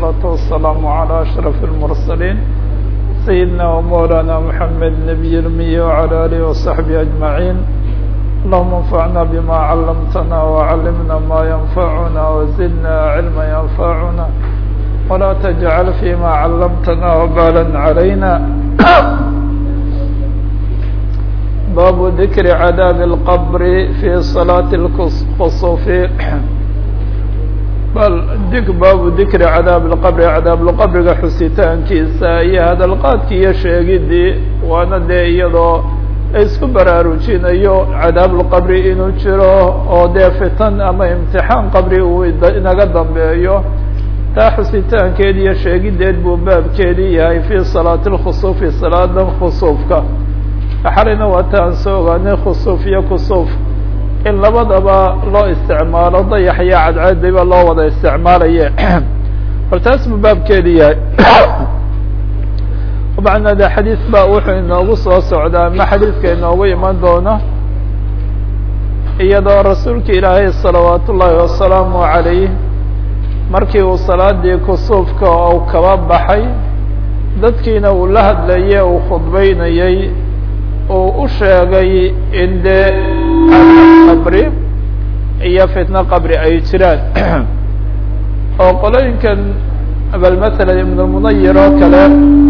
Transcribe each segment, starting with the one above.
والصلاة والسلام على أشرف المرسلين سيدنا ومولانا محمد نبي الأمي وعلى آله وصحبه أجمعين اللهم انفعنا بما علمتنا وعلمنا ما ينفعنا وزدنا علما ينفعنا ولا تجعل فيما علمتنا وبالا علينا باب ذكر عذاب القبر في صلاة الخصوف bal dig baabu dikri cadaab lqabri cadaab lqabriga xusitaankiisa iyo hadalqaadkii iyo sheegidii waana dee iyadoo isku baraarujinayo cadaab lqabri inuu jiro oo dee fitan ama imtixaan qabri uu inaga dambeeyo taa xusitaankeed iyo sheegideed buu baabkeedii yahay fii salaati lkhusuufi salaadan khusuufka xalina waa ta aan soo ogaanay khusuuf iyo kusuuf in labadaba loo isticmaalo dayax iyo cadceediba loo wada isticmaalaye bal taas buu baabkeedi yahay macnaa de xadiis ba wuxuu inoogu soo socdaa ma xadiiska inoogu iman doono iyadoo rasuulka ilaahay salawaat ullaahi wasalaamu calayh markii uu salaadii kusuufka uu kaba baxay dadkiina uu la hadlayay uu khudbeynayay uu u sheegay in dee qabri iyo fitno qabri ay jiraan oo qolooyinkan bal masalan ibnulmunayir oo kale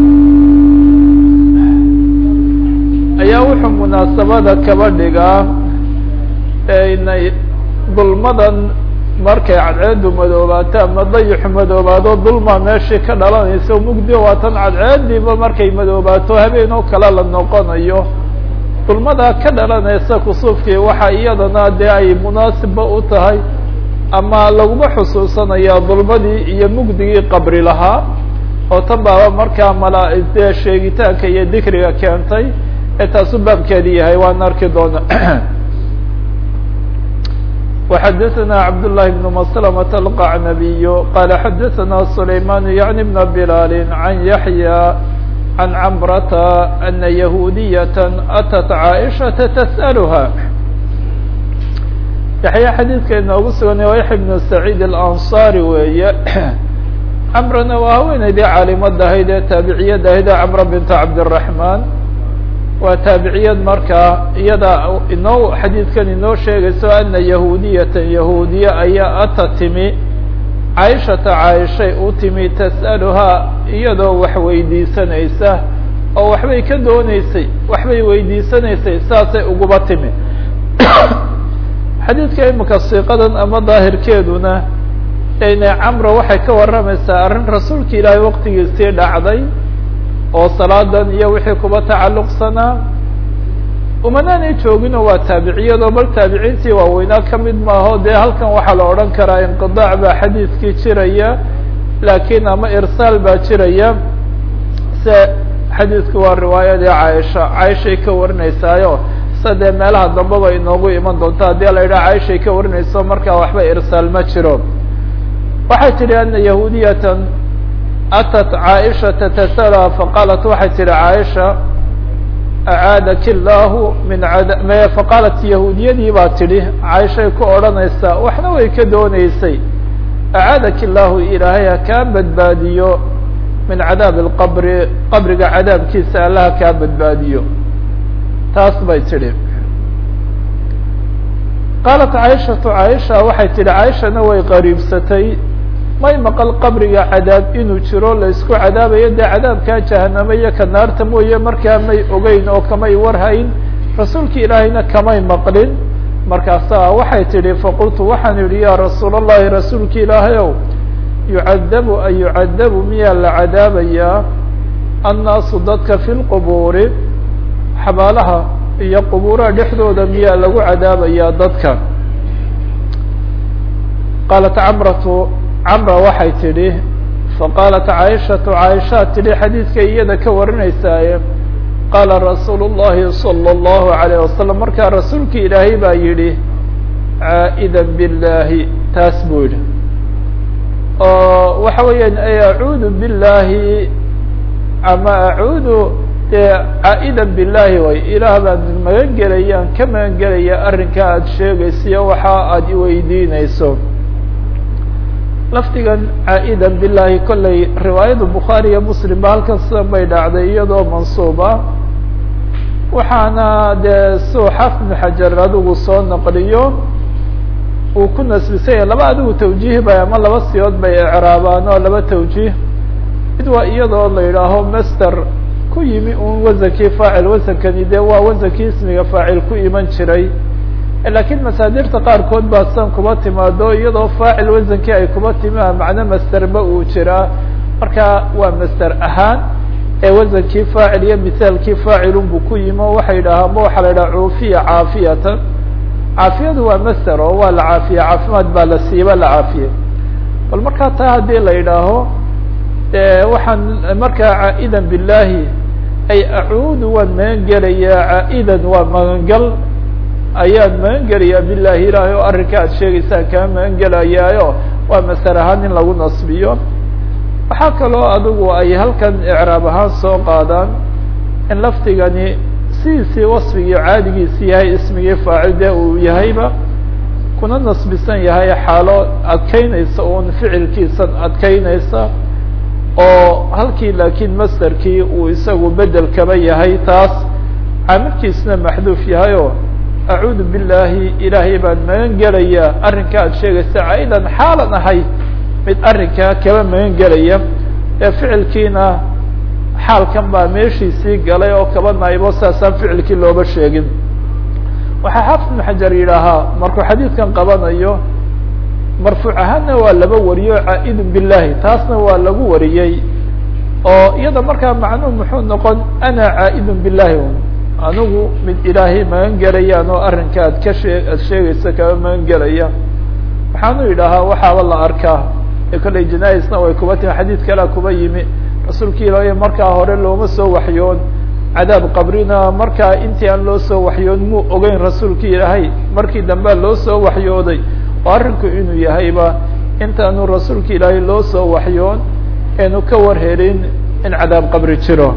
ayaa wuxuu munaasabada kaba dhigaa inay dulmadan markay cadceedu madoobaato ama dayixu madoobaado dulma meeshii ka dhalanaysa mugdi waa tan cadceediiba markay madoobaato habeen oo kale la noqonayo dulmada ka dhalanaysa kusuufkii waxa iyadana dee ay munaasibba u tahay ama laguma xusuusanaya dulmadii iyo mugdigii qabri lahaa oo tan baaba markaa mala dee sheegitaanka iyo dikriga keentay ee taasu baabkeedi yahay waan arki doona وxadثna cبd اللh بن مسلمة القعنبي qال xadثna سليمان يعني بن بلال عن يحيى عن cمرة أن يهودية أتت عائشةa تسألها yaحya xadيidka inoogu sugan waa yaحya بن سعيد الأنصاري weeye cمrana waa haweeneydii caalimada ahayd ee taabiciyad ahayd ee cمرة بنت cabدالرحمن waa taabiciyad markaa iyada inoo xadiidkan inoo sheegayso ana yahuudiyatan yahuudiye ayaa ata timi caaishata caaishay u timi tas'aluhaa iyadoo wax weydiisanaysa oo waxbay ka dooneysay waxbay weydiisanaysay saasay uguba timi xadiidka imika siiqadan ama daahirkeeduna ina camra waxay ka warramaysaa arrin rasuulka ilaahay waqtigiisii dhacday oo salaadan iyo wixii kuba tacalluqsanaa umanaanay jooginoo waa taabiciyadoo bal taabiciintii waaweynaa ka mid maaho dee halkan waxaa la odhan karaa inqidaac baa xadiidkii jiraya laakiin ama irsaal baa jiraya se xadiidku waa riwaayadii caaisha caaishay ka warinaysaayo se dee meelaha dambeba inoogu iman doonto haddii la yidhaha caaishay ka warinayso markaa waxba irsaal ma jiro waxay tidhi ana yahuudiyatan atat caaishata tasala faqaalat waxay tihi caaisha acaadaki illaahu min ad faqaalat yahuudiyadii baa tidhi caaishay ku odhanaysaa waxna way ka dooneysay acaadaki illaahu ilaahay ha kaa badbaadiyo min cadaabi alqabri qabriga cadaabkiisa allaha kaa badbaadiyo taas bay tidhi qaalat caaishatu caaisha waxay tidhi caaishana way qariibsatay may maqal qabriga cadaab inuu jiro la isku cadaabayo dee cadaabkaa jahanamo iyo ka naarta mooye markaa may ogeyn oo kamay warhayn rasuulka ilaahayna kamay maqlin markaasaa waxay tidhi faqultu waxaan idhi yaa rasuul allahi rasuulka ilaahay ow yucadabu an yucadabu miyaa la cadaabayaa annaasu dadka fi lqubuuri xabaalaha iyo qubuuraha dhexdooda miyaa lagu cadaabayaa dadka qaalat camratu camra waxay tidhi faqaalat caaishatu caaishaa tidhi xadiidkay iyada ka warinaysaaye qaala rasuulu llahi salى اllahu alayh wasalam markaa rasuulka ilaahay baa yidhi caa'idan biاllaahi taas buu yidhi oo waxa weeyaan acuudu biاllaahi ama acuudu dee caa'idan biاllaahi way ilaah baan magan gelayaan ka magan gelaya arrinkaa aada sheegaysiyo waxa aada iweydiinayso lafdigan caa'idan bilahi kolley riwaayada bukhaari iyo muslim ba halkan sidan bay dhacday iyadoo mansuub ah waxaana dee suu xaafid ibnu xajar adigu soo naqliyo uu ku nasbisanya laba adigu tawjiih bay ama laba siyood bay ecraabaan oo laba tawjiih mid waa iyadoo la yidhaaho master ku yimi un wasankii faacil wasankani dee waa wasankii ismiga faacil ku iman jiray lakiin masaadirta qaarkood baa san kuba timaado iyadoo faacil wasankii ay kuba timi macno masterba uu jiraa marka waa master ahaan ee wasankii faacil iyo mithaalkii faacilun buu ku yimi o waxay yidhahaan ma waxaa la yidhaha cuufiya caafiyatan caafiyadu waa master oo waa la caafiye caafimaad baa la siiba la caafiye bal markaa taa haddii la yidhaaho waxaan markaa caa'idan billahi ay acuudu waan magan gelayaa caa'idan waa magangal ayaan magan gelayaa bilahi ilaahay oo arrinka aad sheegaysaan kaa magan gelayaayo waa masar ahaan in lagu nasbiyo waxaa kaloo adigu ay halkan icraab ahaan soo qaadaan in lafdigani sidiisii wasfigii caadigiisi yahay ismigii faacil dee uu yahayba kuna nasbisan yahay xaalo adkeynaysa un ficilkiisan adkeynaysa oo halkii laakiin masterkii uu isagu bedel kaba yahay taas caamilkiisna maxduuf yahay oo acuudu billahi ilaahay baan magan gelayaa arrinka aad sheegaysa caidan xaalan ahay mid arrinkaa kaba magan gelaya ee ficilkiina xaalkan baa meeshiisii galay oo kaba naybo saasaan ficilkii looba sheegin waxaa xaafid ibnu xajar yidhaahaa markuu xadiidkan qabanayo marfuuc ahaanna waa laba wariyo caaidun billahi taasna waa lagu wariyey oo iyada markaa macnuhu muxuu noqon ana caa'idun billahi anigu mid ilaahay magan gelayaan oo arrinka ad ka shee aad sheegaysa kaba magan gelaya waxaanu yidhaahaa waxaaba la arkaa ee kolley janais-na way kuba timi xadiid kalea kuba yimi rasuulka ilaahay markaa hore looma soo waxyoon cadaab qabrina markaa intii aan loo soo waxyoon muu ogeyn rasuulka ilaahay markii dambea loo soo waxyooday oo arrinku inuu yahayba intaanu rasuulka ilaahay loo soo waxyoon eenu ka warhelin in cadaab qabri jiro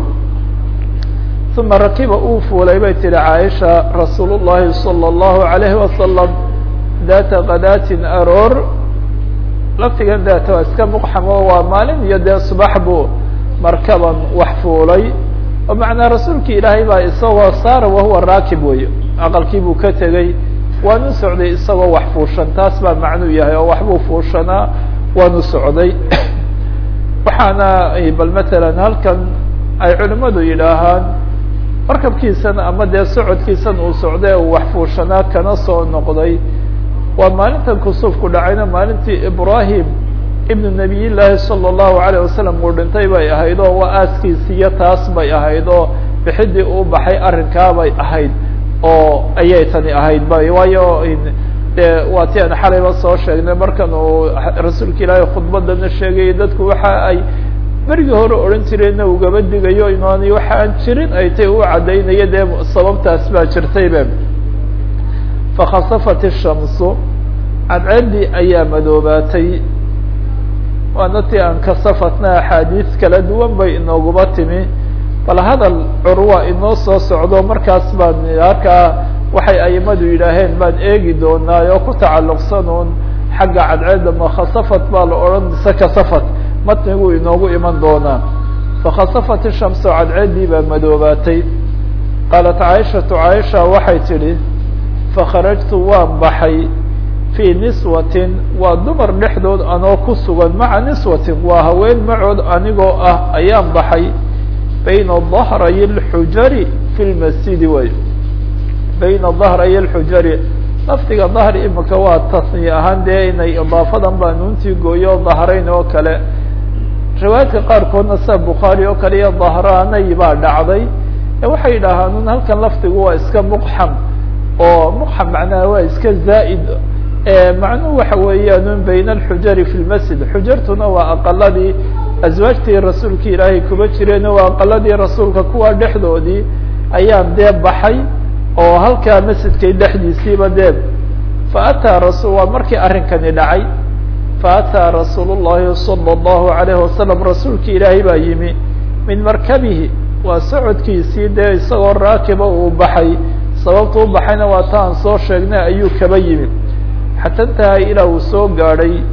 uma rakiba uu fuulay bay tihi caaisha rasuul llahi salى اllahu alayhi wasalam data kadaatin aroor laftigan data waa iska muqxamo waa maalin iyo dee subax buu markaban wax fuulay oo macnaa rasuulka ilaahay baa isagoo saara wahuwa raakib wey aqalkii buu ka tegey waanu socday isagoo wax fuushan taas baa macnuu yahay oo waxbuu fuushanaa waanu socday waxaana bal matalan halkan ay culimadu yidhaahaan markabkiisan ama dee socodkiisan uu socday uu wax fuushanaa kana soo noqday waa maalintan kusuufku dhacayna maalintii ibrahim ibnu nabiy llaahi salى اllahu alayه wasalam uu dhintay bay ahayd oo waa aaskiisiyo taas bay ahayd oo bixidii uu baxay arrinkaa bay ahayd oo ayay tani ahayd ba waayo de waa ti aan xalayba soo sheegnay markan uu rasuulka ilaahay khudbadana sheegayay dadku waxa ay berigii hore odhan jireenna ugaba digayo imaanay waxa aan jirin ay tay u caddaynayo dee sababtaas baa jirtaybe fakhasafat ishamsu cadceeddii ayaa madoobaatay waana ti aan kasafatna axaadiis kala duwan bay inooguba timi bal hadal curwa inoo soo socdo markaas baan halkaa waxay aimadu yidhaaheen baan eegi doonaa oo ku tacalluqsanuun xagga cadceedda ma khasafat baa la odhan mise kasafat matniguu inoogu iman doonaa fakhasafat ishamsu cadceeddii baa madoobaatay qaalat caaishatu caaisha waxay tidhi fakharajtu waan baxay fii niswatin waa dumar dhexdood anoo ku sugan maca niswatin waa haween macood anigoo ah ayaan baxay bayna dahray اlxujari fi lmasjidi way bayna dahray اlxujari lafdiga dahri imika waa tasniye ahaan dee inay idaafadan baa nuuntii gooyo dahrayn oo kale riwaayadka qaarkoodna sida bukhaari oo kale iyo dahraanay baa dhacday waxay yidhaahaan un halkan lafdigu waa iska muqxam oo muqxam macnaha waa iska zaa'id macnuhu waxa weeyaan un bayna alxujari fi lmasjid xujartuna waa aqaladii aswaajtii rasuulka ilaahay kuba jireen waa aqaladii rasuulka kuwa dhexdoodii ayaan dee baxay oo halkaa masjidkay dhexdiisiiba dee faataa rasul waa markii arrinkani dhacay faataa rasuul llahi salى اllahu alayhi wasalam rasuulka ilaahay baa yimi min markabihi waa socodkiisii dee isagoo raakiba uu baxay sababta u baxayna waa ta aan soo sheegnay ayuu kaba yimi xata intaha ilaa uu soo gaadhay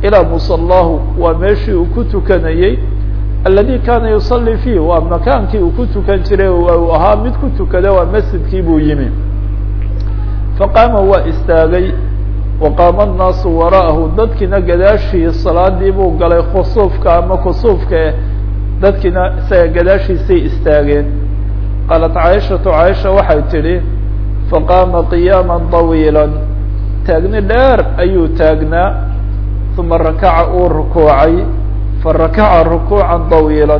ilaa musalaahu waa meeshii uu ku tukanayey aladi kaana yusalli fiih waa makaankii uu ku tukan jiray uu ahaa mid ku tukada waa masjidkii buu yimi faqaama waa istaagay waqaama annaasu wara'ahu dadkiina gadaashii salaadii buu galay khusuufka ama kusuufka dadkiina isaga gadaashiisay istaageen qaalat caaishatu caaisha waxay tidhi faqaama qiyaama طawiila taagni dheer ayuu taagnaa uma rakaca uu rukuucay farakaca rukuuca طawiila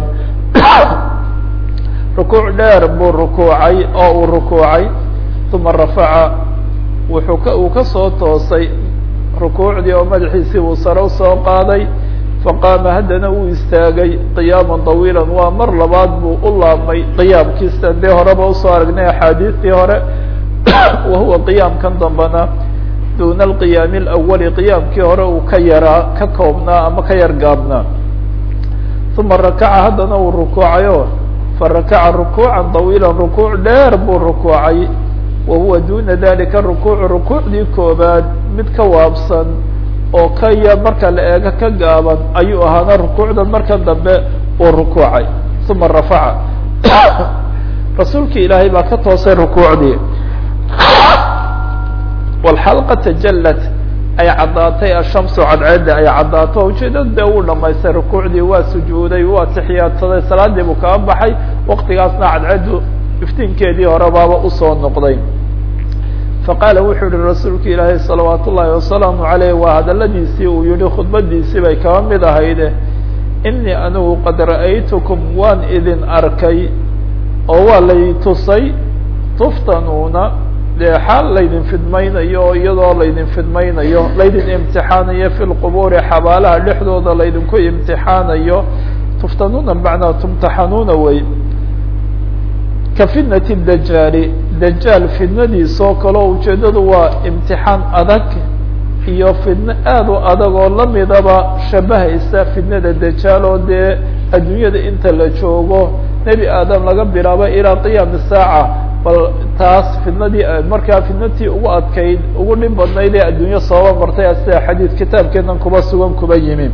rukuuc dheer buu rukuucay oo uu rukuucay uma rafaca wuxuu ka uu ka soo toosay rukuucdii oo madaxiisii uu sare usoo qaaday faqaama haddana uu istaagay qiyaama طawiila waa mar labaad buu u laabmay qiyaamkiisa dee horeba usoo aragnay axaadiistii hore wa huwa qiyaamkan dambana duna alqiyaami alawali qiyaamkii hore uu ka yaraa ka koobnaa ama ka yar gaabnaa uma rakaca haddana uu rukuucayo farakaca rukuuca طawiila rukuuc dheer buu rukuucay wa huwa duna dalika rukuucu rukuucdii koobaad mid ka waabsan oo ka ya marka la eego ka gaaban ayuu ahaana rukuucdan marka dambe uu rukuucay uma rafaca rasuulki ilaahay baa ka toosay rukuucdii walxalqa tajallat ay caddaatay ashamsu cadceedda ay caddaato ujeedada dee uu dhamaystay rukuucdii waa sujuuday waa tixiyaadsaday salaadii buu kaga baxay waqtigaasna cadceeddu iftiinkeedii hore baaba usoo noqday faqaala wuxuu yihi rasuulka ilaahay salawaat ullaahi wasalaamu caleyh waa hadaladiisii uu yihi khudbadiisii bay kaba mid ahayde inii anigu qad ra'aytukum waan idin arkay oo waa lay tusay tuftanuuna dee xaal laydin fidmaynayo oo iyadoo laydin fidmaynayo laydin imtixaanayo fi lqubuuri xabaalaha dhexdooda laydinku imtixaanayo tuftanuuna macnaa tumtaxanuuna wey ka fitnati dajaali dajaal fidnadiisoo kaleo ujeedadu waa imtixaan adag iyo fidno aad u adag oo lamidaba shabahaysa fidnada dajaal oo dee adduunyada inta la joogo nebi aadam laga bilaabo ilaa qiyaami saaca bal taas fidnadii markaa fidnatii ugu adkayd ugu dhib badnayd ee adduunyo sooba martay sida xadiid kitaabkeenan kuba sugan kuba yimi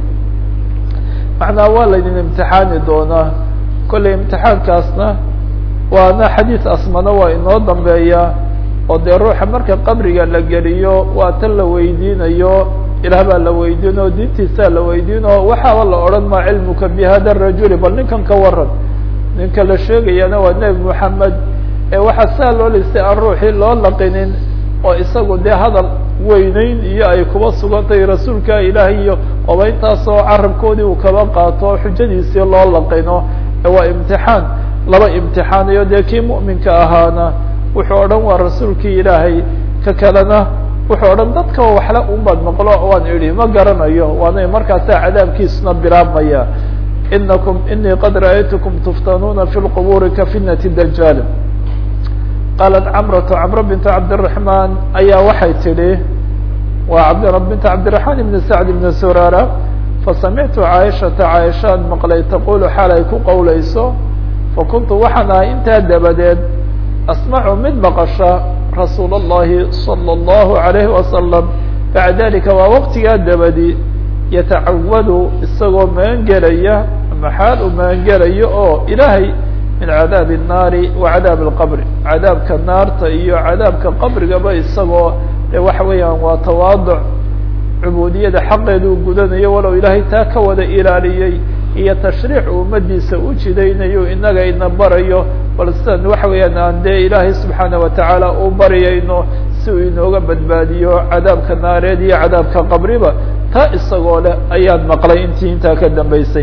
macnaa waa laydin imtixaani doonaa kollay imtixaankaasna waana xadiid asmana waa inoo dambeeya oo dee ruuxa marka qabriga la geliyo waa tan la weydiinayo ilaah baa la weydiin oo diintiisaa la weydiin oo waxaaba la odhan maa cilmuka bi hada rajuli bal ninkan ka waran ninka la sheegayana waa nebi moxamed ee waxaa saa loo listay aan ruuxii loo laqinin oo isagu dee hadal weyneyn iyo ay kuba sugantahay rasuulka ilaah iyo oba intaasoo carabkoodii uu kaba qaato xujadiisii loo laqino waa imtixaan laba imtixaanayo dee kii mu'minka ahaana wuxuu odhan waa rasuulkii ilaahay ka kalena wuxuu odhan dadka waxle unbaad maqlo waan idhi ma garanayo waana markaasaa cadaabkiisuna bilaabmaya inakum inii qad ra'aytukum tuftanuuna fi lqubuuri ka fitnati dajaal qaalat camratu camro bint cabdiraxmaan ayaa waxay tidhi waa cabd bint cabdiraxmaan ibni sacd ibni surara fasamictu caaishata caaishaan maqlay taqulu xaal ay ku qowlayso fakuntu waxaan ahay intaa dabadeed asmacu mid maqasha rasuul اllahi salى اllahu عalayhi wasalam bacda dalika waa waqtigaa dabadi yatacawadu isagoo magangelaya ama xaal uu magangelayo oo ilaahay min cadaabi الnaari wa cadaabi اlqabri cadaabka naarta iyo cadaabka qabrigaba isagoo de waxa weeyaan waa tawaaduc cubuudiyada xaqeeda uu gudanayo walow ilaahay taa ka wada ilaaliyey iyo tashriic ummadiisa u jidaynayo inaga ina barayo bal sidan waxa weeyaan aan dee ilaahay subxaana watacaala u baryayno si uu inooga badbaadiyo cadaabka naareed iyo cadaabka qabriba taa isagoo leh ayaan maqlay intii intaa ka dambeysay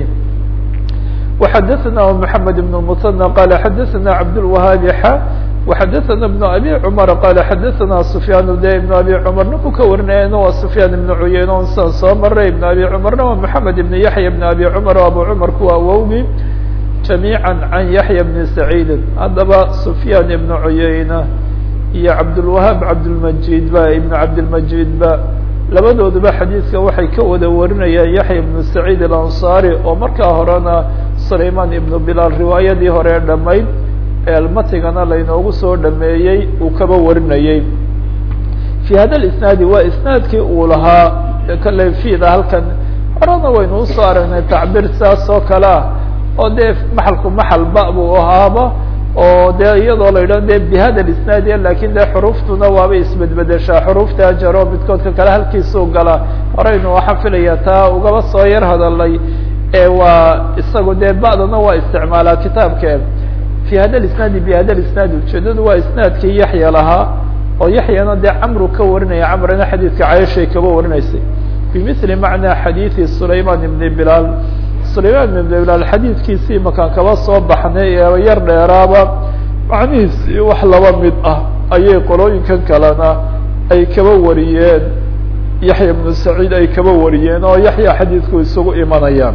وxadثna محamed بن المثنى qال xadثna cabdالوahaabi xa وxadثna بن abي cmر qال xadثna سfyaan de بن abي cmr ninku ka warinayana waa سfyaan iبn cuyeyne on san soo maray iبn abي cmrna waa محamed iبn yaحya بn abي cmr abu cmr kuwa awowgi جamيعا عan yaحya بn سacيidi haddaba سfyaan iبn cuyeyne iyo cabdالوahاab cabdالmجid ba iبn cabdالmجid ba labadooduba xadiidka waxay ka wada warinayaan yaxya ibnu saciid alansaari oo markaa horena sulayman ibnu bilaal riwaayadii hore dhamayd ee almatigana laynoogu soo dhameeyey uu kaba warinayey fi hada isnaadi waa isnaadkii uu lahaa kale fida halkan horena waynu usoo aragnay tacbiir saas oo kale ah oo dee maxalku maxal ba buu ahaaba oo dee iyadoo la yidhaho de bihada isnaadiya lakin dee xuruuftuna waabay isbedbedeshaa xuruufta jaro midkoodka kale halkiisuu galaa horeynu waxaan filaya taa ugaba soo yar hadalay waa isagu dee ba'dana waa isticmaalaa kitaabke fi hada isnaadi bihada isnaadi ujeedadu waa isnaadkii yaxya lahaa oo yaxyana dee camru ka warinaya camrina xadiidka caishay kaba warinaysay bimili macnaa xadiidi sulayman ibni bilaal sulayman ibn bilaal xadiidkiisii makaan kaba soo baxnay ee yar dheeraaba macnihiisi wax laba mid ah ayay qolooyinkan kalena ay kaba wariyeen yaxya ibnu saciid ay kaba wariyeen oo yaxya xadiidku isugu imanayaan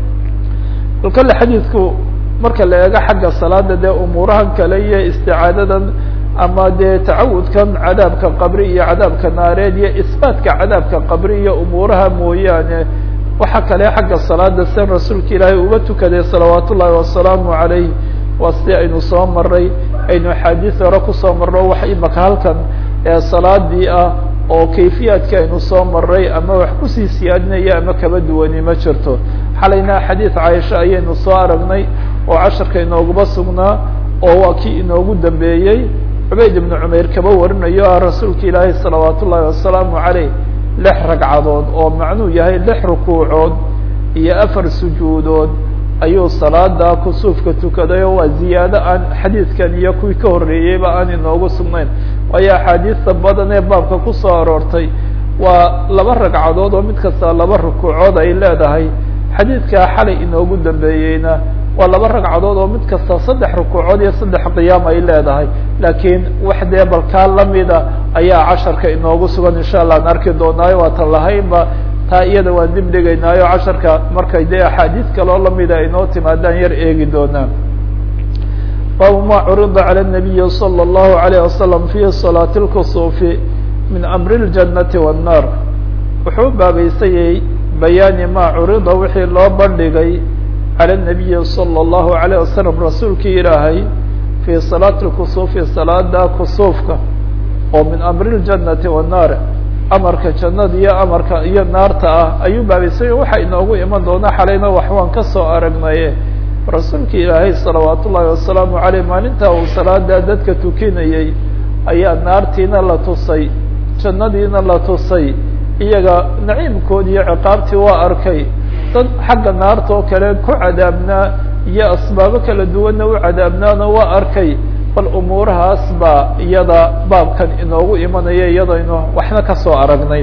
bal kale xadiidku marka la eego xagga salaada dee umuurahan kale iyo isticaadadan ama dee tacawudkan cadaabka qabri iyo cadaabka naareed iyo isbaatka cadaabka qabri iyo umuuraha mooyaane waxa kale xagga salaada sen rasuulka ilaahay uga tukaday salawaat ullaahi wasalaamu calayh waa si aynu soo maray aynu axaadiis hore kusoo marno wax imaka halkan ee salaadii ah oo kayfiyaadki aynu soo maray ama wax kusii siyaadinaya ama kaba duwani ma jirto xalayna xadiid caaisha ayaynu soo aragnay oo casharka inooguba sugnaa oo waa kii inoogu dambeeyey cubayd ibnu cumayr kaba warinayo ah rasuulka ilaahay salawaat ullaahi wasalaamu caleyh lix ragcadood oo macnuu yahay lix rukuucood iyo afar sujuudood ayuu salaada kusuufka tukaday oo waa ziyaado aan xadiidkan iyo kuwii ka horreeyeyba aan inoogu sugnayn waayo axaadiista badan ee baabka kusoo aroortay waa laba ragcadood oo mid kasta laba rukuucood ay leedahay xadiidkaa xalay inoogu dambeeyeyna waa laba ragcadood oo mid kasta saddex rukuucood iyo saddex qiyaam ay leedahay laakiin wax dee balkaa lamida ayaa casharka inoogu sugan insha allah an arki doonaayo waatan lahaynba taa iyada waan dib dhigaynaayo casharka markay dee axaadiis kaloo lamida inoo timaadaan yar eegi doonaan baabu ma curida calى الnabiyi salى الlahu عalيه wasalam fi salaati اlkusuufi min amri اljanati والnar wuxuu baabaysayay bayaani ma curida wixii loo bandhigay calى الnabiyi salى الlahu عalيه wasalam rasuulkii ilaahay fi salaati اlkusuufi salaada kusuufka oo min amri اljanati والnar amarka jannada iyo amarka iyo naarta ah ayuu baabaysay waxa inoogu iman doona xalayna wax waan kasoo aragnaye rasuulka ilaahay salawaat ullaahi wasalaamu caleyh maalinta uu salaada dadka tukinayey ayaa naartiina la tusay jannadiina la tusay iyaga naciimkoodi iyo ciqaabtii waa arkay dad xagga naarta oo kale ku cadaabnaa iyo asbaabo kala duwanna u cadaabnaana waa arkay bal umuurahaas baa iyada baabkan inoogu imanaya iyadaynu waxna kasoo aragnay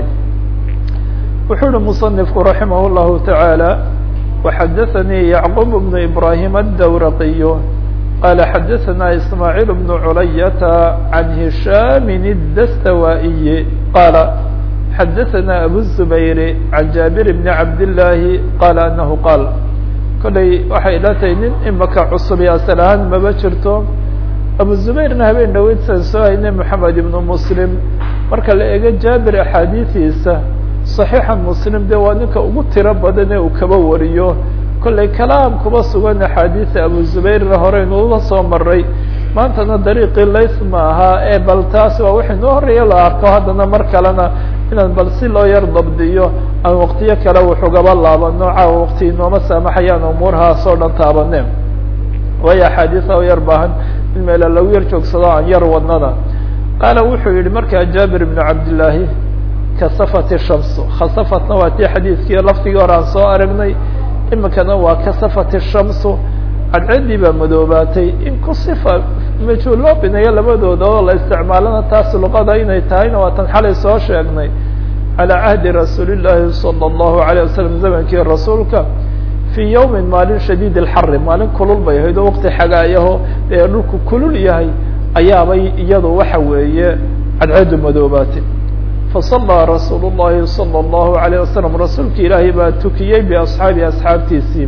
wuxuu uhi muصنifku raximah الlahu taعaalى وxadaثnii yعqub بن ibrahim الdawraqiy qala xadaثna ismاعيل بن culayata عan هisham الdastawائي qala xadaثna abu الزubayr عan jaaبir بn cabd الlahi qala anahu qaal kolay waxay ila tahay nin imaka cusub asal ahaan maba jirto abu zubayrna habeen dhaweydsan soo haynay moxamed ibnu muslim marka la eego jaabir axaadiidiisa saxiixa muslim dee waa ninka ugu tiro badan ee uu kaba wariyo kollay kalaam kuba sugan axaadiisa abu zubayrna horeynu ula soo maray maantana dariiqii lays ma ahaa ee bal taas waa wixii noo horeeya la arko haddana mar kalena inaan bal si loo yar dabdiyo aan waqtiyo kale wuxugaba laabano caawa waqti inooma saamaxayaan umuurahaas oo dhan taabane waayo axaadiisa oo yar baahan in meela lagu yar joogsado aan yar wadnada qaala wuxuu yihi markaa jaabir ibnu cabdillaahi kasafati shamsu khasafatna waa tii xadiidkii laftigii hore aan soo aragnay imikana waa kasafati shamsu cadceddii baa madoobaatay in ku sifa majhuul loo binayo labadooda oo la isticmaalana taas luqada inay tahayna waa tan xalay soo sheegnay calaa cahdi rasuuli llaahi sala allahu alayh wasalam zamankii rasuulka fii yawmin maalin shadiid alxari maalin kulul bay ahayd oo waqti xagaayaho dee dhulku kulul yahay ayaabay iyadu waxa weeye cadceedu madoobaatay fasallaa rasuulu llahi sala allahu alayh wasalam rasuulka ilaahay baa tukiyey biasxaabi asxaabtiisii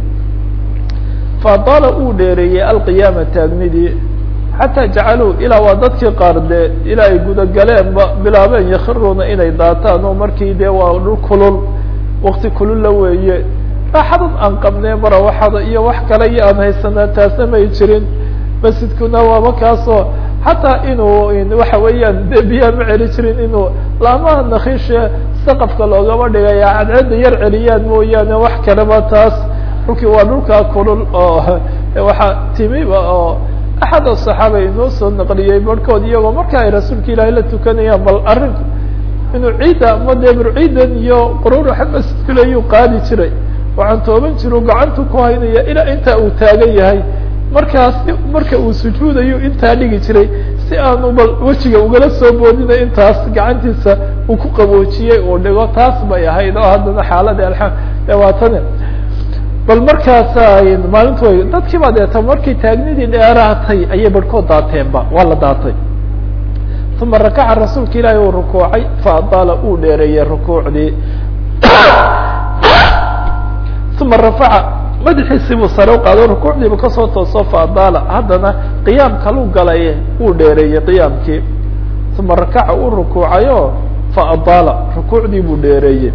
faadaala uu dheereeyey alqiyaama taagnidii xataa jacaluu ilaa waa dadkii qaar dee ilaa ay gudagaleenba bilaabeen yakhiruuna inay daataan oo markii dee waa dhul kulul wakti kululla weeye raaxadan aan qabnee marawaxada iyo wax kale iyo aan haysanaa taasna may jirin masjidkuna waaba kaasoo xataa inuu waxa weeyaan dee biyaa ma celi jirin inuu laamaha nakishe saqafka loogama dhigaya cadceedda yar celiyaan mooyaane wax kaleba taas dhulkii waa dhulkaa kulul oo waxaa timiba oo axad asaxaaba inoo soo naqliyey barhkood iyagoo marka ay rasuulka ilaahay la tukanayaan bal arrinku inuu ciidda ama dee burciidan iyo quruuraxa masjidkulayuu qaadi jiray waxaan tooban jiru gacantu ku haynaya ilaa intaa uu taagan yahay markaas marka uu sujuudayo intaa dhigi jiray si aanu bal wejiga ugala soo boodina intaas gacantiisa uu ku qaboojiyey uu dhigo taas bay ahayd oo haddana xaaladii alxam waa tani bal markaasa maalintu way dadkii baa deeta markay taagnidii dheeraatay ayay barhkood daateenba waa la daatay uma rakaca rasuulka ilaahi uu rukuucay faadaala uu dheereeyey rukuucdii uma rafaca madaxiisii buu sare u qaado rukuucdiibu kasoo tooso faadaala haddana qiyaam kaluu galay uu dheereeyey qiyaamkii uma rakaca uu rukuucayo faadaala rukuucdii buu dheereeyey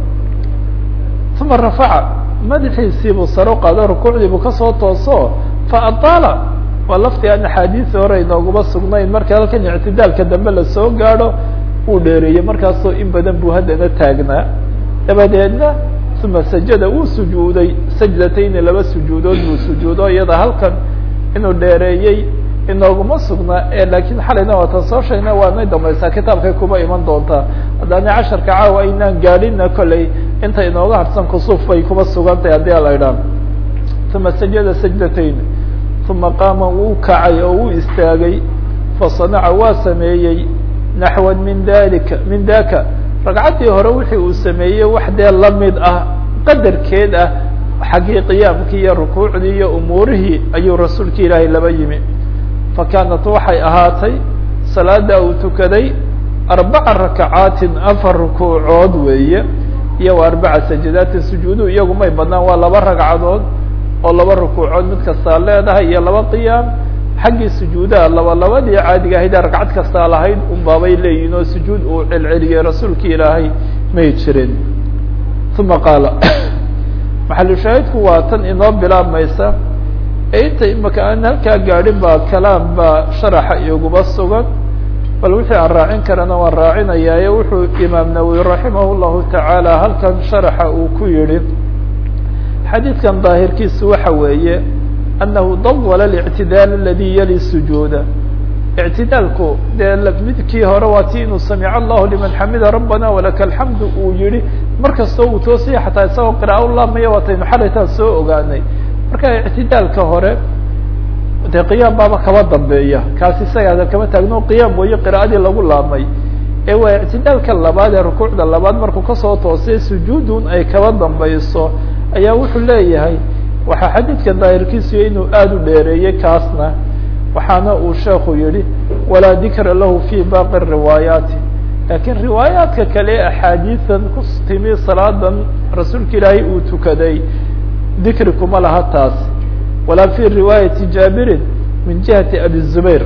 uma rafaca madaxiisiibuu sare u qaado rukuucdiibuu kasoo tooso faadaala waa lafti aan axaadiisi hore inooguma sugnayn marka halkan ictidaalka dambe lasoo gaadho uu dheereeyey markaasoo in badan buu haddana taagnaa dabadeedna uma sajada uu sujuuday sajdatayni laba sujuudood buu sujuudo iyada halkan inuu dheereeyey inooguma sugnaa ee laakiin xalayna waatan soo sheegna waanay dambaysaa kitaabkay kuma iman doontaa haddaani casharka caawa aynaan gaadhina kolley inta inooga harsan kusuuf bay kuma sugantahay haddii ala idhaan uma sajada sajdatayn uma qaama wuu kacay oo uu istaagay fasanaca waa sameeyey naxwan min dalika min daka ragcaddii hore wixii uu sameeyey wax dee lamid ah qadarkeed ah xaggii qiyaamkii iyo rukuucdii iyo umuurihii ayuu rasuulka ilaahay laba yimi fakanat waxay ahaatay salaada uu tukaday arbaca rakacaatin afar rukuucood weeye iyo wa arbaca sajadaatin sujuudu iyagu may badnaan waa laba ragcadood oo laba rukuucood mid kastaa leedahay iyo laba qiyaam xaggii sujuudaha laba labadii caadiga ahayd ragcad kastaa lahayd unbaabay leeyihin oo sujuud uu celceliyey rasuulki ilaahay may jirin uma qaala maxalushaahidku waa tan inoo bilaabmaysa ee inta imaka aan halkaa gaadhin baa kalaam baa sharaxa iguba sugan bal wixii aan raacin karana waan raacinayaaye wuxuu imaam nawowi raximah llahu tacaala halkan sharaxa uu ku yihi xadiidkan daahirkiisu waxa weeye anahu dawala اlictidaal aladi yali sujuuda ictidaalku dee midkii hore waa ti inuu samic allahu liman xamida rabbana walaka alxamdu uu yihi mar kastoo uu toosiya xataa isagoo qira'a u laamaya waataynu xalaytaan soo ogaanay marka ictidaalka hore dee qiyaam baaba kaba dambeeya kaas isaga kama taagno qiyaam weeye qira'adii lagu laamay ee waa ictidaalka labaad ee rukuucda labaad markuu kasoo toosay sujuudun ay kaba dambayso ayaa wuxuu leeyahay waxaa xadiidka daahirkiisu inuu aada u dheereeyey kaasna waxaana uu sheekhu yihi walaa dikra lahu fi baqi riwaayaati lakiin riwaayaadka kale axaadiisan ku timi salaadan rasuulka ilaahay uu tukaday dikri kuma laha taas walaa fi riwaayati jaabirin min jihati abi zubayr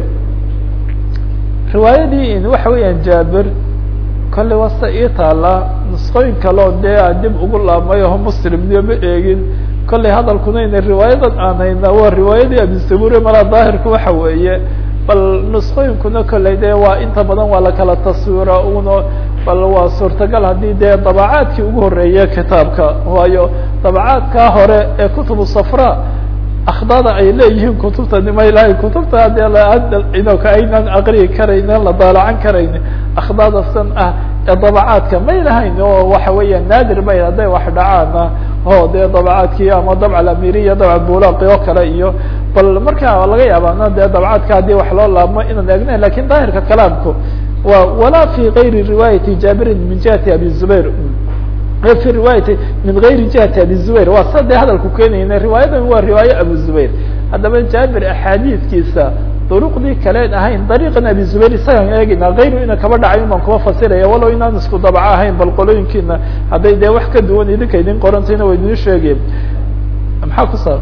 riwaayadii in waxa weeyaan jaabir kolley wasta ii taala nusqooyin kaleo dee aan dib ugu laabmay oo muslimniyo ma eegin kolley hadalkuna ina riwaayadan aan haynaa waa riwaayadii abisabure malaa daahirku waxa weeye bal nusqooyinkuna kolley dee waa inta badan waa lakala taswira uno bal waa suurtagal haddii dee dabacaadkii ugu horeeye kitaabka waayo dabacaadkaa hore ee kutubu safra akhdada ay leeyihiin kutubta nimay lahayn kutubta dee inka aynaan aqriyi karaynin la daalacan karayni akhdadasan ah ee dabacaadka may lahayn oo waxa weeya naadir bay hadday wax dhacaana o dee dabacaadkii ama dabc alamiriya dabc bulaqi oo kale iyo bal marka laga yaabana dee dabcaadka haddii wax loo laabmo inaan eegna lakin daahirka kalaamku wa walaa fi gayri riwaayati jaabirin min jihati abi zubayr fi riwaayati min gayri jihati abi zubayr waa sa dee hadalku keenayna riwaayadan waa riwaaye abu zubayr haddaba jaabir axaadiiskiisa duruqdii kaleen ahayn dariiqan abi zubayr isagaan eegayna kayru ina kaba dhacay baan kuma fasiraya walow inaan isku dabco ahayn bal qolooyinkiina hadday dee wax ka duwan idinka idin qorantayna wa idin sheegeen maxaa ku saab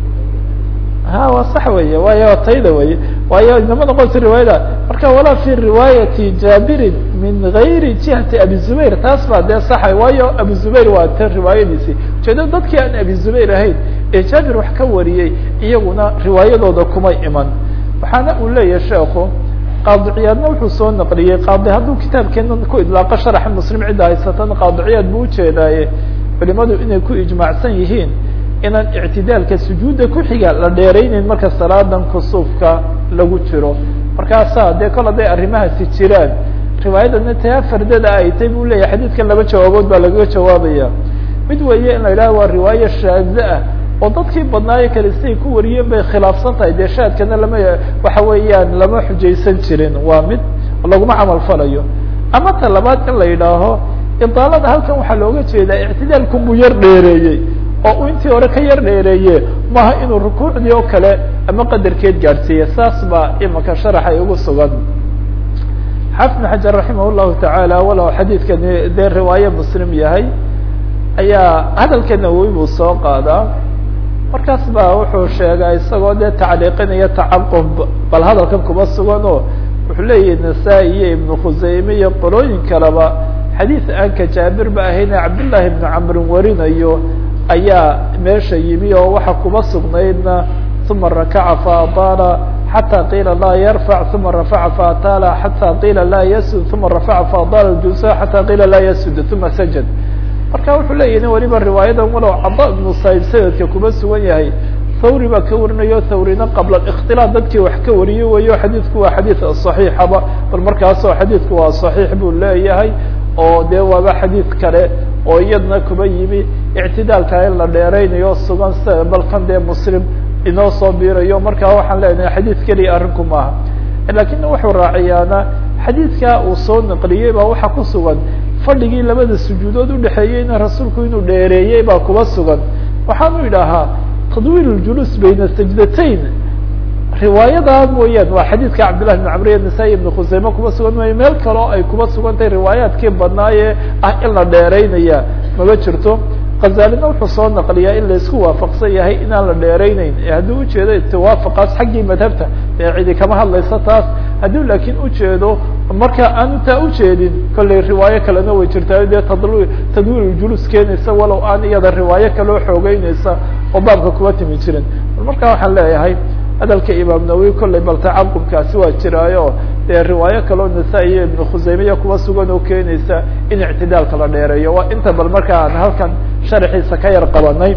ha waa sax weeye waayo tayda weye waayo inama noqonta riwaayada marka walaa fi riwaayati jaabirin min gayri jihati abi zubayr taas baa dee saxa waayo abu zubayr waa tan riwaayadiisii ujeedo dadkii aan abi zubayr ahayn ee jaabir wax ka wariyey iyaguna riwaayadooda kuma iman waxaana uu leeyahay sheekhu qaadiciyaadna wuxuu soo naqliyey qaadi hadduu kitaabkeena ku idlaaqo sharaxa muslim cidda haysatana qaadiciyaad buu ujeedaaye culimadu inay ku ijmaacsan yihiin inaan ictidaalka sujuudda ku xiga la dheerayneyn marka salaadan kusuufka lagu jiro markaasaa dee kol hadday arrimahaasi jiraan riwaayadana taa fardada ay tay buu leeyahay xadiidkan laba jawaabood baa lagaga jawaabaya mid weeye in la yidhaha waa riwaayo shaaze ah oo dadkii badnaayo kale siday ku wariyeen bay khilaafsan tahay dee shaadkana lama waxa weeyaan lama xujaysan jirin waa mid laguma camal falayo ama ta labaad in la yidhaaho idaalada halkan waxaa looga jeedaa ictidaalku buu yar dheereeyey oo uu intii hore ka yar dheereeye maaha inuu rukuucdii oo kale ama qadarkeed gaadhsiiye saas baa imika sharaxay ugu sugan xafn xajar raximah llahu tacaala walow xadiidkani dee riwaaye muslim yahay ayaa hadalka nawowi buu soo qaadaa markaas baa wuxuu sheegaa isagoo dee tacliiqinaya tacaqub bal hadalkan kuma sugan oo wuxuu leeyahi nasaa-i iyo ibnu khuseyme iyo qolooyin kaleba xadiid aanka jaabir ba ahayne cabdullaahi ibnu camrin warinayo ayaa meesha yimi oo waxa kuma sugnaydna uma rakaca faataala xatى qiila laa yarfac uma rafaca faataala xatى qiila laa yasud uma rafaca faataala jusa xatى qiila laa yasud uma sajad marka wuxuu leeyahi weliba riwaayadan walow cada ibnu saib sanadka kuma sugan yahay thawri baa ka warinayo thawrina qabla اkhtilaaf dadkii wax ka wariye weyo xadiidku waa xadiid صaxiixaba bal markaasoo xadiidku waa صaxiix buu leeyahay oo dee waaba xadiid kale oo iyadna kuba yimi ictidaalka in la dheeraynayo sugan sida balkan dee muslim inoo soo biirayo markaa waxaan leenahay xadiid keliya arrinku maaha lakin wuxuu raaciyaana xadiidka uu soo naqliyey baa waxaa ku sugan fadhigii labada sujuudood udhexeeyeyna rasuulku inuu dheereeyey baa kuba sugan waxaanu idhaahaa tadwiil ljuluus bayna sajdatayn riwaayada mooyaan waa xadiidka cabdillahi bn camr nasaa-i ibn khuseyme kuba sugan maayo meel kaleo ay kuba sugan tahay riwaayaadkii badnaaye ah in la dheeraynaya maba jirto khazalina wuxuu soo naqliyaa in laisku waafaqsan yahay inaan la dheerayneyn hadduu ujeedo itiwaafaqaas xaggii madhabta dee cidi kama hadlayso taas hadduu laakiin ujeedo marka aanu taa ujeedin kollay riwaayo kalena way jirtaa dee tadl tadwiil julus keenaysa walow aan iyada riwaayo kaloo xoogeynaysa oo baabka kuba timi jirin marka waxaan leeyahay hadalka imaam nawowi kollay bal tacaqubkaasi waa jiraayo dee riwaayo kaloo nasaa-i iyo ibnu khuseymiya kuba sugan oo keenaysa in ictidaalka la dheereeyo waa inta bal marka aan halkan sharxiisa ka yar qabanay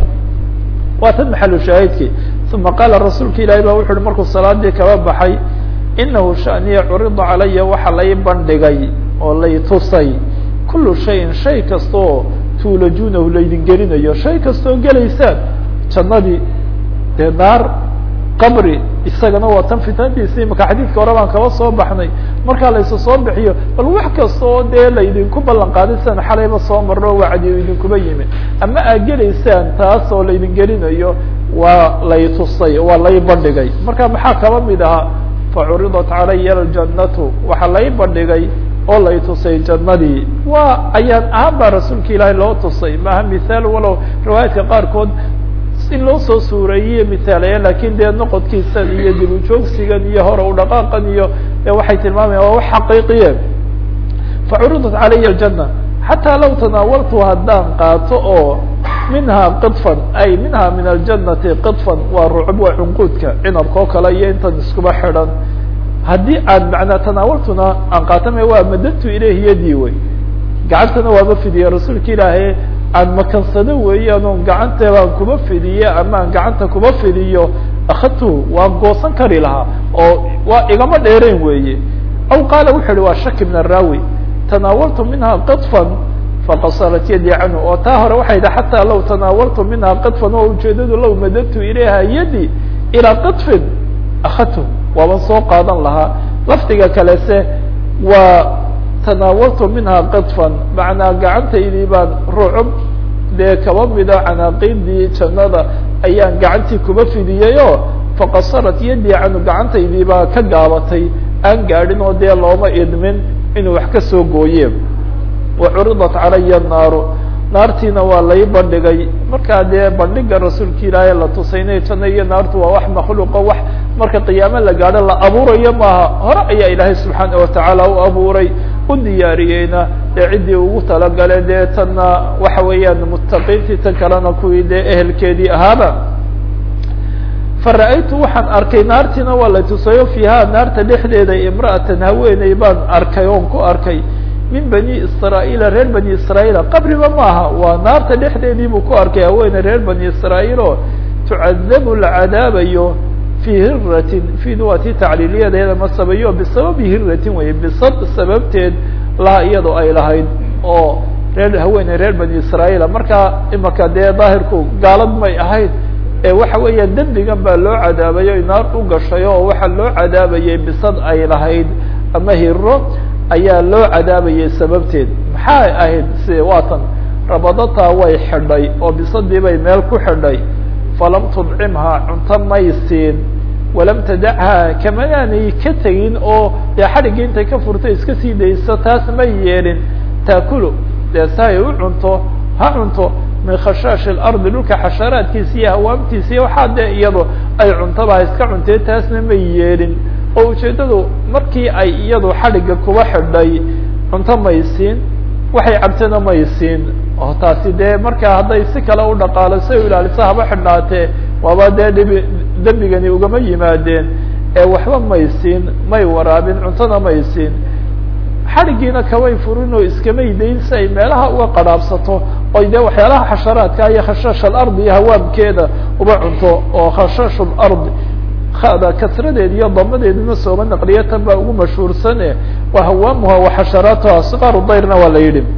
waa tan maxalu shaahidkii uma qaala rasuulka ilaahi ba wuxu uhi markuu salaadii kaba baxay inahu shaniya curida calaya waxa lay bandhigay oo lay tusay kulu shayin shay kasta oo tuulajunahu laydin gelinayo shay kastaoo gelaysaan jannadii dee naar qabri isagana waa tan fitnadiisi imaka xadiidka hore baan kaba soo baxnay markaa laysu soo bixiyo bal wax kasta oo dee laydinku ballan qaaday sidan xalayba soo marro wacdi idinkuba yimi ama aad gelaysaan taas oo laydin gelinayo waa lay tusay waa lay bandhigay marka maxaa kaba mid ahaa facuridat calaya aljannatu waxaa lay bandhigay oo lay tusay jannadii waa ayaan ahaan baa rasuulka ilaahay loo tusay maaha mithaal walow riwaayaadka qaarkood in loo soo suureeyey mithaalaya lakin dee noqodkiisan iyo dib ujoogsigan iyo hore u dhaqaaqan iyo waxay tilmaamayan waa wax xaqiiqiye facuridat calaya aljana xataa law tanaawaltu haddaan qaato oo minhaa qidfan ay minha min aljanati qidfan waa rucub waa cunquudka cinabka oo kale iyo intan iskuba xidhan haddii aan manaa tanaawaltuna aan qaatama waa madadtu ilayhi yadii wey gacantana waaba fidiya rasuulka ilaahay aan makansado weeyaan oon gacanteedaan kuba fidiye ama aan gacanta kuba fidiyo akadtu waan goosan kari lahaa oo waa igama dheereen weeye aw qaala wuxu uhi waa shaki min araawi tanaawaltu minha qidfan faqasarat yadii canhu oo taa hore waxay idhi xataa law tanaawaltu minha qidfan oo ujeedadu low madadtu ilayha yadi ilaa qidfin akadtu waaban soo qaadan lahaa lafdiga kalese waa tanaawaltu minha qidfan macnaa gacantaydii baan rucub dee kaba mida canaaqiidii jannada ayaan gacantii kuba fidiyey oo faqasarat yadii canhu gacantaydii baa ka gaabatay aan gaadhin oo dee looma idmin inuu wax ka soo gooye wacuridat calaya naaru naartiina waa lay bandhigay markaa dee bandhiga rasuulka ilaahay la tusaynay janno iyo naartu waa wax makhluuqo wax marka qiyaamo la gaadho la abuurayo maaha hore ayaa ilaahay subxaana watacaala u abuuray u diyaariyeyna dee ciddii ugu talagale dee tanna waxa weeyaan muttaqiintii tan kalena kuwii dee ehelkeedii ahaaba fara-aytu waxaan arkay naartiina waa la tusayo fiiha naarta dhexdeeda imra'atan haweeney baan arkay oon ku arkay min bani israa'iila reer bani israa'iila qabriba maaha waa naarta dhexdeedii buu ku arkay haweeney reer bani israa'iil oo tucadabu la cadaabayo fii hiratin fiid waa tii tacliiliyadeeda ma sabayo bisababi hiratin weye bisab sababteed laha iyadoo ay lahayd oo reer haweeney reer bani israa'iila markaa imaka dee daahirku gaalad may ahayd ee waxa weeya dembigan baa loo cadaabayo ay naar u gashay oo waxaa loo cadaabayay bisad ay lahayd ama hiro ayaa loo cadaabayay sababteed maxay ahayd si waatan rabadataa way xidhay oo bisadii bay meel ku xidhay falam tudcimhaa cunto may siin walam tadachaa kamanaanay ka tegin oo dee xadhigii intay ka furtay iska sii dayso taas may yeelin taakulu dee si ay u cunto ha cunto min khashaash اlardi dhulka xasharaadkiisa iyo hawaamtiisa iyo waxaa dee iyado ay cuntaba ha iska cuntee taasna may yeelin oo ujeeddadu markii ay iyadu xadhigga kuba xidhay cunto may siin waxay cabtana may siin oo taasi dee markaa hadday si kale u dhaqaaliso o ilaaliso haba xidhnaatee waaba dee dhibi dembigani ugama yimaadeen ee waxba may siin may waraabin cuntona may siin xadhiggiina kamay furin oo iskamay dayn si ay meelaha uga qadhaabsato oy dee waxyaalaha xasharaadka iyo khashaash alardi iyo hawaamkeeda uba cunto oo khashaash lardi ada kasradeed iyo damadeeduna sooma naqliya tan baa ugu mashhuursane waa hawaamuha wa xasharaatuha siqaaru dayrna waa la yidhi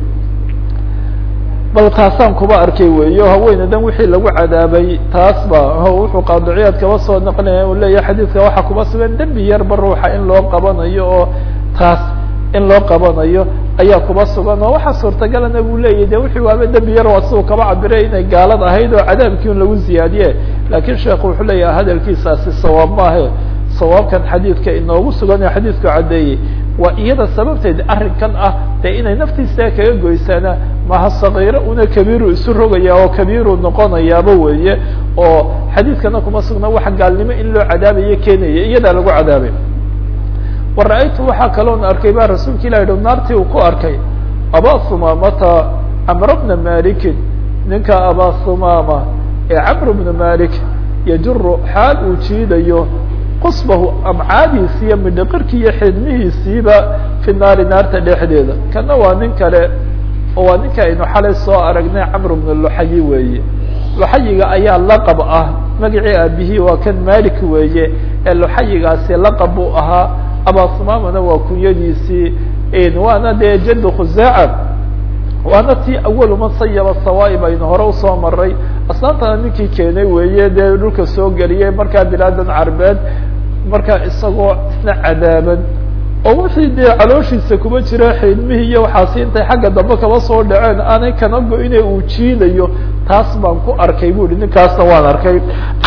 bal taasaan kuba arkay weeyo haweeneydan wixii lagu cadaabay taas ba wuxuu qaadiciyaad kaba soo naqlinaya u leeyahay xadiidka waxaa kuba sugan dembi yarba ruuxa in loo qabanayo oo taas in loo qabanayo ayaa kuba sugan oo waxaa suurtagalana buu leeyahy de wixii waaba dembi yar waa siduu kaba cabiray inay gaalad ahayd oo cadaabkii un lagu ziyaadiye laakiin sheekhu wuxuu leeyahay hadalkiisaasi sawaab maahe sawaabkan xadiidka inoogu sugan ee xadiidku caddeeyey waa iyada sababteed arrinkan ah dee inay naftiisa kaga goysaana maha sakiiro una kabiiru isu rogaya oo kabiiru noqonayaaba weeye oo xadiidkana kuma sugna waxa gaalnimo in loo cadaabayo keenaya iyadaa lagu cadaabay wa ra-aytu waxaa kaloon arkay baa rasuulka ilah yihi naartii uu ku arkay abaa sumaamata camr bna malikin ninka abaa sumaama ee camr bna malik yajuru xaal uu jiidayo qusbahu amcaadiisi iyo midhaqirkii iyo xidmihiisiiba fi naari naarta dhexdeeda kana waa nin kale oo waa ninka aynu xalay soo aragnay camr bna luxayi weeye luxayiga ayaa laqab ah magacii aabihii waa kan malik weeye ee luxayigaasi laqab buu ahaa abasumamana waa kunyadiisii waana dee jad khusaaca waana tii awalu man sayaba sawaaib aynu hore usoo maray asnaantana ninkii keenay weeye dee dhulka soo geliyay markaa bilaadan carbeed markaa isagoo isna cadaaban oo wixii dee calooshiisa kuma jira xiidmihii iyo waxaasi intay xagga dambe kaba soo dhaceen aanay kana go-ine uu jiidayo taas baan ku arkay bu ihi ninkaasna waan arkay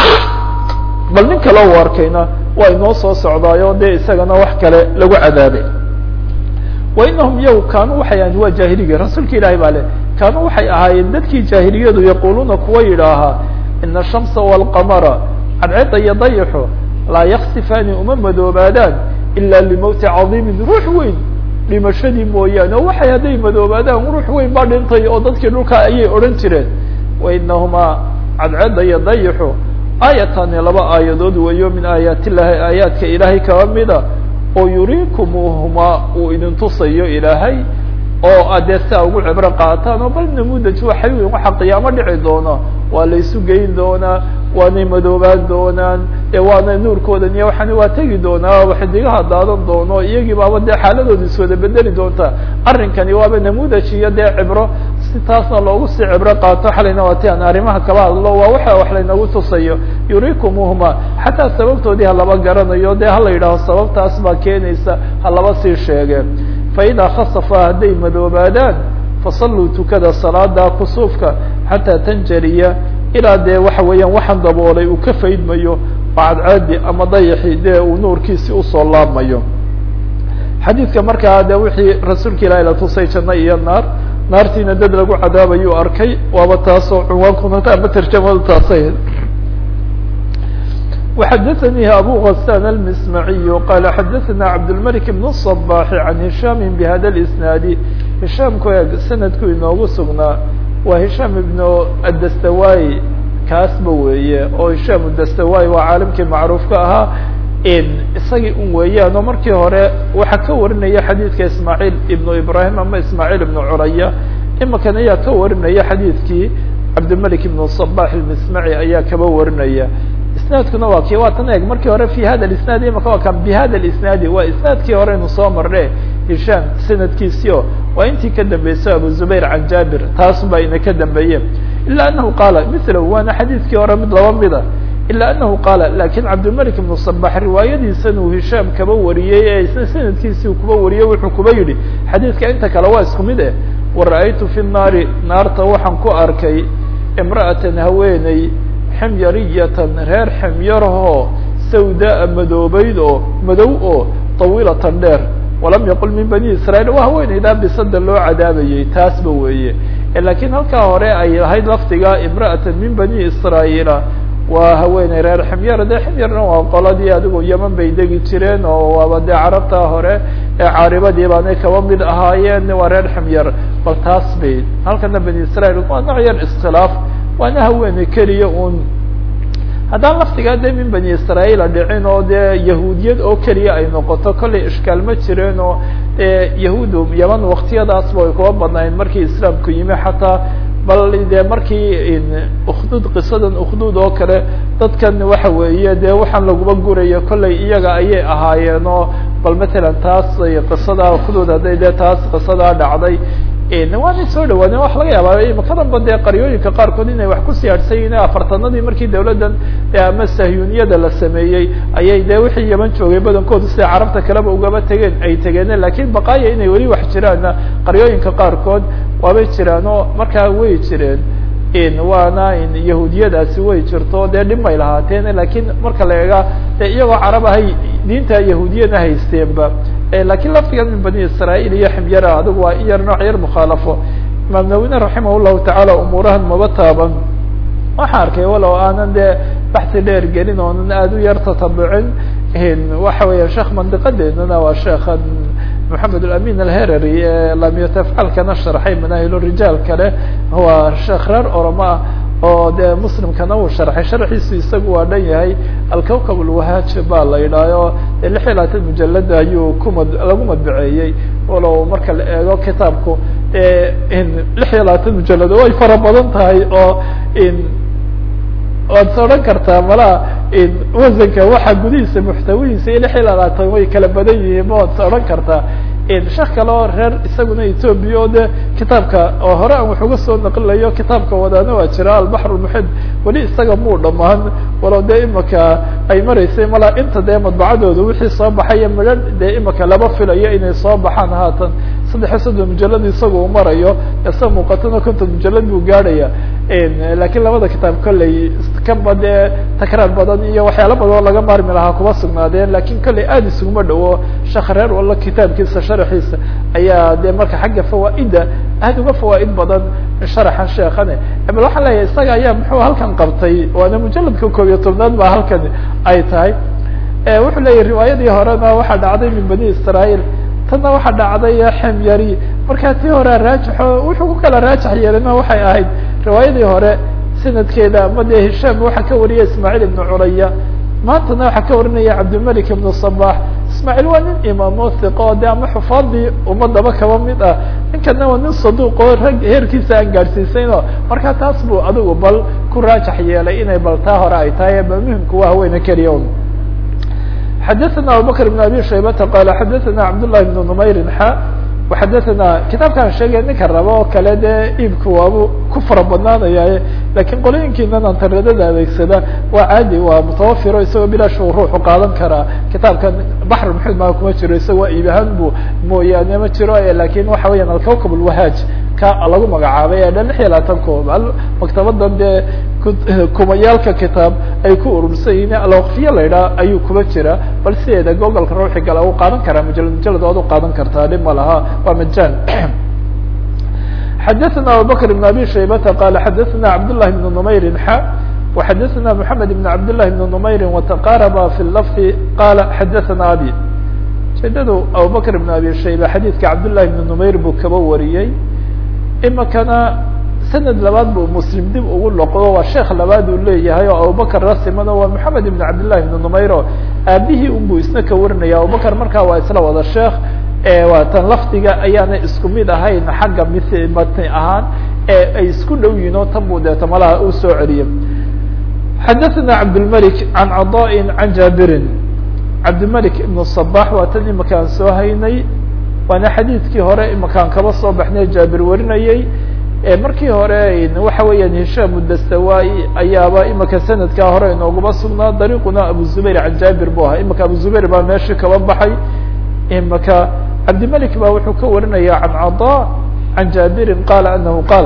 bal nin kale u arkayna waa inoo soo socdaayo dee isagana wax kale lagu cadaabay wa inahum yow kaanuu waxay ahayn waa jaahiliga rasuulka ilaahay baa le kaanuu waxay ahaayeen dadkii jaahiliyadu yaquuluuna kuwa yidhaahaa ina ashamsa walqamara cadceedda iyo dayaxo laa yaksifaani uma madoobaadaan ila limowti cadiimin ruux weyn dhimashadii mooyaane oo waxay hadday madoobaadaan ruux weyn baa dhintay oo dadkii dhulka ayay odhan jireen wa inahumaa cadceedda iyo dayaxo aayatani laba aayadood weeyo min aayaat illahi aayaadka ilaahay kaba mida oo yuriikumuhuma uu idin tusayo ilaahay oo adee sia ugu cibro qaataan oo bal namudaj waxay weyn waxa qiyaamo dhici doona waa la isu geyn doonaa waanay madoobaan doonaan ee waana nuurkoodan iyo waxaana waa tegi doonaa xidigaha daadan doono iyagii baaba dee xaaladooda iswada bedeli doonta arrinkani waaba namudaj iyo dee cibro si taasna loogu sii cibro qaato xalayna waa ti aan arrimaha kaba hadlo waa waxa wax laynagu tusayo yurikumuhuma xataa sababtoodii halaba garanayo dee hala yidhaaho sababtaas baa keenaysa halaba sii sheege fa idaa khasafa hadday madoobaadaan fasalluu tukada salaada kusuufka xataa tanjariya ilaa dee waxa weeyaan waxaan daboolay uu ka faydmayo bacadcaadi ama dayaxi dee uu nuurkiisi usoo laabmayo xadiidka markaa de wixii rasuulka ilahi la tusay janno iyo naar naartiina dad lagu cadaabayuu arkay waaba taasoo cunwaankuna ama tarjamadu taasay وxdثnي أbو غسان المسمعي قال xdثna عبدالملك بن الصباح عن هiشام بhdا الإسناaد هiشامku e سندku inoogu sugnaa waa هiشام بن الdstawاي kaasba weeye oo hishaam udastawai waa caalimkii macruufka ahaa isagii un weeyaan oo markii hore waxaa ka warinaya xadiidka ismaaciil ibnu ibrahim ama ismaaciil ibnu curaya imakan ayaa ka warinaya xadiidkii cabdimalik ibnu sabax ilmismaci ayaa kaba warinaya isnaadkuna waa ki waa tan eeg markii hore fi hada isnaadi imaka waa kan bi hada isnaadi waa isnaadkii hore inu soo marne hishaam sanadkiisio waa intii ka dambeysay abu zubayr can jabir taas baa ina ka dambeeye ila anahu qaala mila waana xadiidkii hore mid laba mida ila anahu qaala lakin cabdilmalik ibnu sabax riwaayadiisan uu hishaam kaba wariyey ee isna sanadkiisii uu kuba wariyey wuxuu kuba yidhi xadiidka inta kale waa isku mid eh wara-aytu fi nnaari naarta waxaan ku arkay imra'atan haweeney ximyariyatan reer ximyarahoo sawdaa madoobeyd oo madow oo tawiilatan dheer walam yaqul min bani israiil waa haweeneydaa bisada loo cadaabayey taasba weeye lakiin halkaa hore ay ahayd lafdiga imra'atan min bani israa'iila waa haweeney reer ximyar dee ximyarna waa qoladii adigu yeman bay degi jireen oo waaba dee carabta hore ee caaribadii baanay kaba mid ahaayeen waa reer ximyar bal taas bay halkana bani israiil waa nooc yar iskhilaaf waana haweeney keliya un haddaan laftigaa dee min bani israa'iila dhicin oo dee yahuudiyad oo keliya ay noqoto kollay ishkaal ma jireen oo dee yahuudu yaman waktiyadaasba ay kuba badnayn markii islaamku yimi xataa bal dee markii ukhdud qisadan ukhdud oo kale dadkan waxa weeye dee waxaan laguma gurayo kollay iyaga ayay ahaayeen oo bal matalan taas qisadaa ukhdud hadday dee taas qisadaa dhacday waanay soo dhawaadeen waxa laga yaabaa imaka danba dee qaryooyinka qaarkood inay wax ku siyaadhsan yihin afartanadii markii dawladdan ama sahyuniyada la sameeyey ayay dee wixii yaman joogay badankoodu sida carabta kaleba ugaba tegeen ay tegeen lakin baqaaya inay weli wax jiraanna qaryooyinka qaarkood waabay jiraan oo markaa way jireen waana yahuudiyadaasi way jirto dee dhib may lahaateen lakin marka la eega de iyagoo carab ahay diinta yahuudiyana haysteenba lakin laftigan min bani israail iyo ximyara adigu waa in yar nooc yar mukhaalafo imaam nawine raximah llahu tacaala umuurahan maba taaban waxaa arkay walow aanan dee baxsi dheer gelin oonan aada u yar tatabucin waxa weya sheekh mandiqadeeduna waa sheekhan maxamed alamin alherary ee lamyatafcalkana sharxay manaahil rijaal kale waa sheekh reer oroma ah oo dee muslimkana uu sharxay sharxiisu isagu waa dhan yahay alkawkab alwahaaj baa la yidhaaho dee lix iyo labaatan mujalada ayuu kumad lagu madbaceeyey walow marka la eego kitaabku lix iyo labaatan mujalado way fara badan tahay oo waad sa odhan kartaa malaa wasanka waxa gudihiisa muxtawihiisa iyo lix iyo labaatan way kala badan yihiin ma waad sa odhan kartaa sheekh kale oo reer isaguna ethoobia oo de kitaabka oo hore aan wax uga soo naqlilayo kitaabka wadaana waa jira albaxr lmuxid weli isaga muu dhamaan walow dee imaka ay maraysay malaa inta dee madbacadooda wixii soo baxaya midho dee imaka laba filayo inay soo baxaan haatan saddex iyo soddon mujalad isaga uu marayo isa muuqatana konton mujalad buu gaadhaya lakiin labada kitaab kolley kaba dee takraar badan iyo waxyaala badan oo laga maarmi lahaa kuma sugnaadeen lakin kolley aada isuguma dhawo sheekh reer walla kitaabkiisa sharxiisa ayaa dee marka xagga fawaaida aada uga fawaaid badan sharaxan sheekane bal waxaan leeyahay isaga ayaa muxuu halkan qabtay waana mujaladka koob iyo tobnaad baa halkan ay tahay wuxuu leeyahy riwaayadii horena waxaa dhacday min bani israail tanna waxaa dhacday xemyari markaa tii hore raajixo wuxuu ku kala raajix yeelina waxay ahayd riwaayadii hore sanadkeeda ama dee hishaam waxaa ka wariyay ismaaciil ibnu curaya maantana waxaa ka warinaya cabdilmalik ibnu sabax ismaaciil waa nin imaamo hiqo de ama xufaadii ummadaba kaba mid ah ninkana waa nin saduuqoo rag heerkiisa aan gaadhsiisayno markaa taas buu adigu bal ku raajax yeelay inay bal taa hore ay tahay bal muhimku waa haweene keliya un xadaثna abubakr بn abi shaybata qala xadaثna cabdالlahi بn numayrin xa waxadaثna kitaabkaan sheegay ninka raba oo kale dee iibku waabu ku fara badnaanaya lakin qolooyinkiinan antaredada adeegsada waa caadi waa mutawafiro isagoo bilaash uu ruuxu qaadan karaa kitaabkan baxr maxud maa kuma jiro isagoo iib ahaan bu mooyaane ma jiro lakin waxa weeyaan alkawkab اlwahaaj ka lagu magacaabay ee dhan lix iyo labaatan koob maktabadan dee kumayaalka kitaab ay ku urursan yihiin alwaqfiya la idhaha ayuu kuba jira bal sideeda googolka ruuxi gala u qaadan karaa mujalad mujalad waad u qaadan kartaa dhib ma laha waa majaan xadaثna abubakr بn abi shaybata qala xadaثna cabdالlahi بn numayrin xa وxadaثna mحamed بn cabdالlahi بn numayri وتqaraba fi lafdi qala xadaثna abi ujeedadu abubakr بn abi shayba xadiidka cabdالlahi بn numayr buu kaba wariyey imikana sanad labaad buu muslim dib ugu loqdo waa sheekh labaad uu leeyahay oo abubakr rasimano waa moxamed ibn cabdillahi ibn numayro aabihii unbuu isna ka warinaya abubakr markaa waa isla wada sheekh waa tan lafdiga ayaana isku mid ahayn xagga m matni ahaan ee ay isku dhow yihin oo tan buu deeta malaha uu soo celiyo xadaثna cabdالmلك عan caضاء عan jaabirin cabdimلك iبن الصbaح waa tan imakaan soo haynay waana xadiidkii hore imakaan kaba soo baxnay jaabir warinayey markii hore waxa weeyaan hishaam udastawai ayaaba imika sanadkaa hore inooguma sugnaa dariiquna abu zubayr can jaabir bu ahaa imika abu zubayr baa meeshii kaba baxay imika cabdimلك ba wuxuu ka warinaya can caضاء can jaabirin qala anahu qaal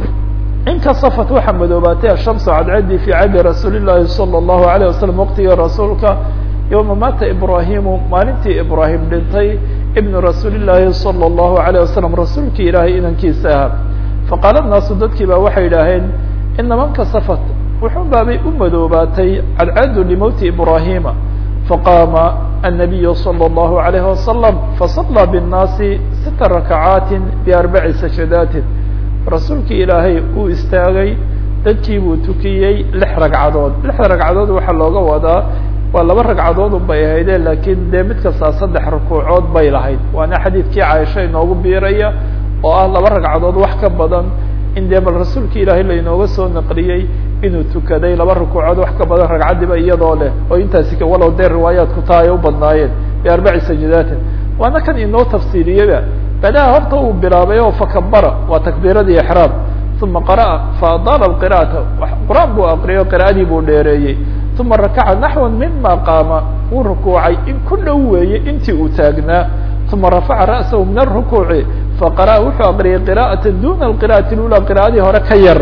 inkasafat waxaa madoobaatay ashamsu cadcadii fi cadi rasuuli llahi salى اllahu alayه wasalam waqtigii rasuulka yowma maata ibrahimu maalintii ibrahim dhintay ibnu rasuuli llaahi salى اllahu alayه wasalam rasuulkii ilaahay inankiisa ahaa faqaala naasu dadkii baa waxay idhaaheen inama nkasafat wuxun baabay u madoobaatay cadcadu limowti ibrahima faqaama الnabiyu salى اllahu alayh wasalam fasallaa bالnaasi sita rakacaati biarbaci sajadaatin rasuulkii ilaahay uu istaagay dadkii buu tukiyey lix ragcadood lixda ragcadood waxaa looga wadaa waa laba ragcadood un bay ahayde laakiin dee mid kastaa saddex rukuucood bay lahayd waana xadiidkii caaisha inoogu biiraya oo ah laba ragcadood wax ka badan in dee bal rasuulkii ilaahay lainooga soo naqliyey inuu tukaday laba rukuucood wax ka badan ragcaddiba iyadoo leh oo intaasi walow dee riwaayaadku taa ay u badnaayeen biarbaci sajadaatin waana kan inoo tafsiiriyeba badaha horta uu bilaabay oo fakabara waa takbiiradii exraam uma qara'a faadaala qira'ata qur-aan buu aqriyay o qira'adii buu dheereeyey uma rakaca naxwan mima qaama wuu rukuucay in ku dhow weeye intii uu taagnaa uma rafaca ra'sahu min arukuuci faqara'a wuxuu aqriyay qira'ata duna alqira'ati lula qira'adii hore ka yar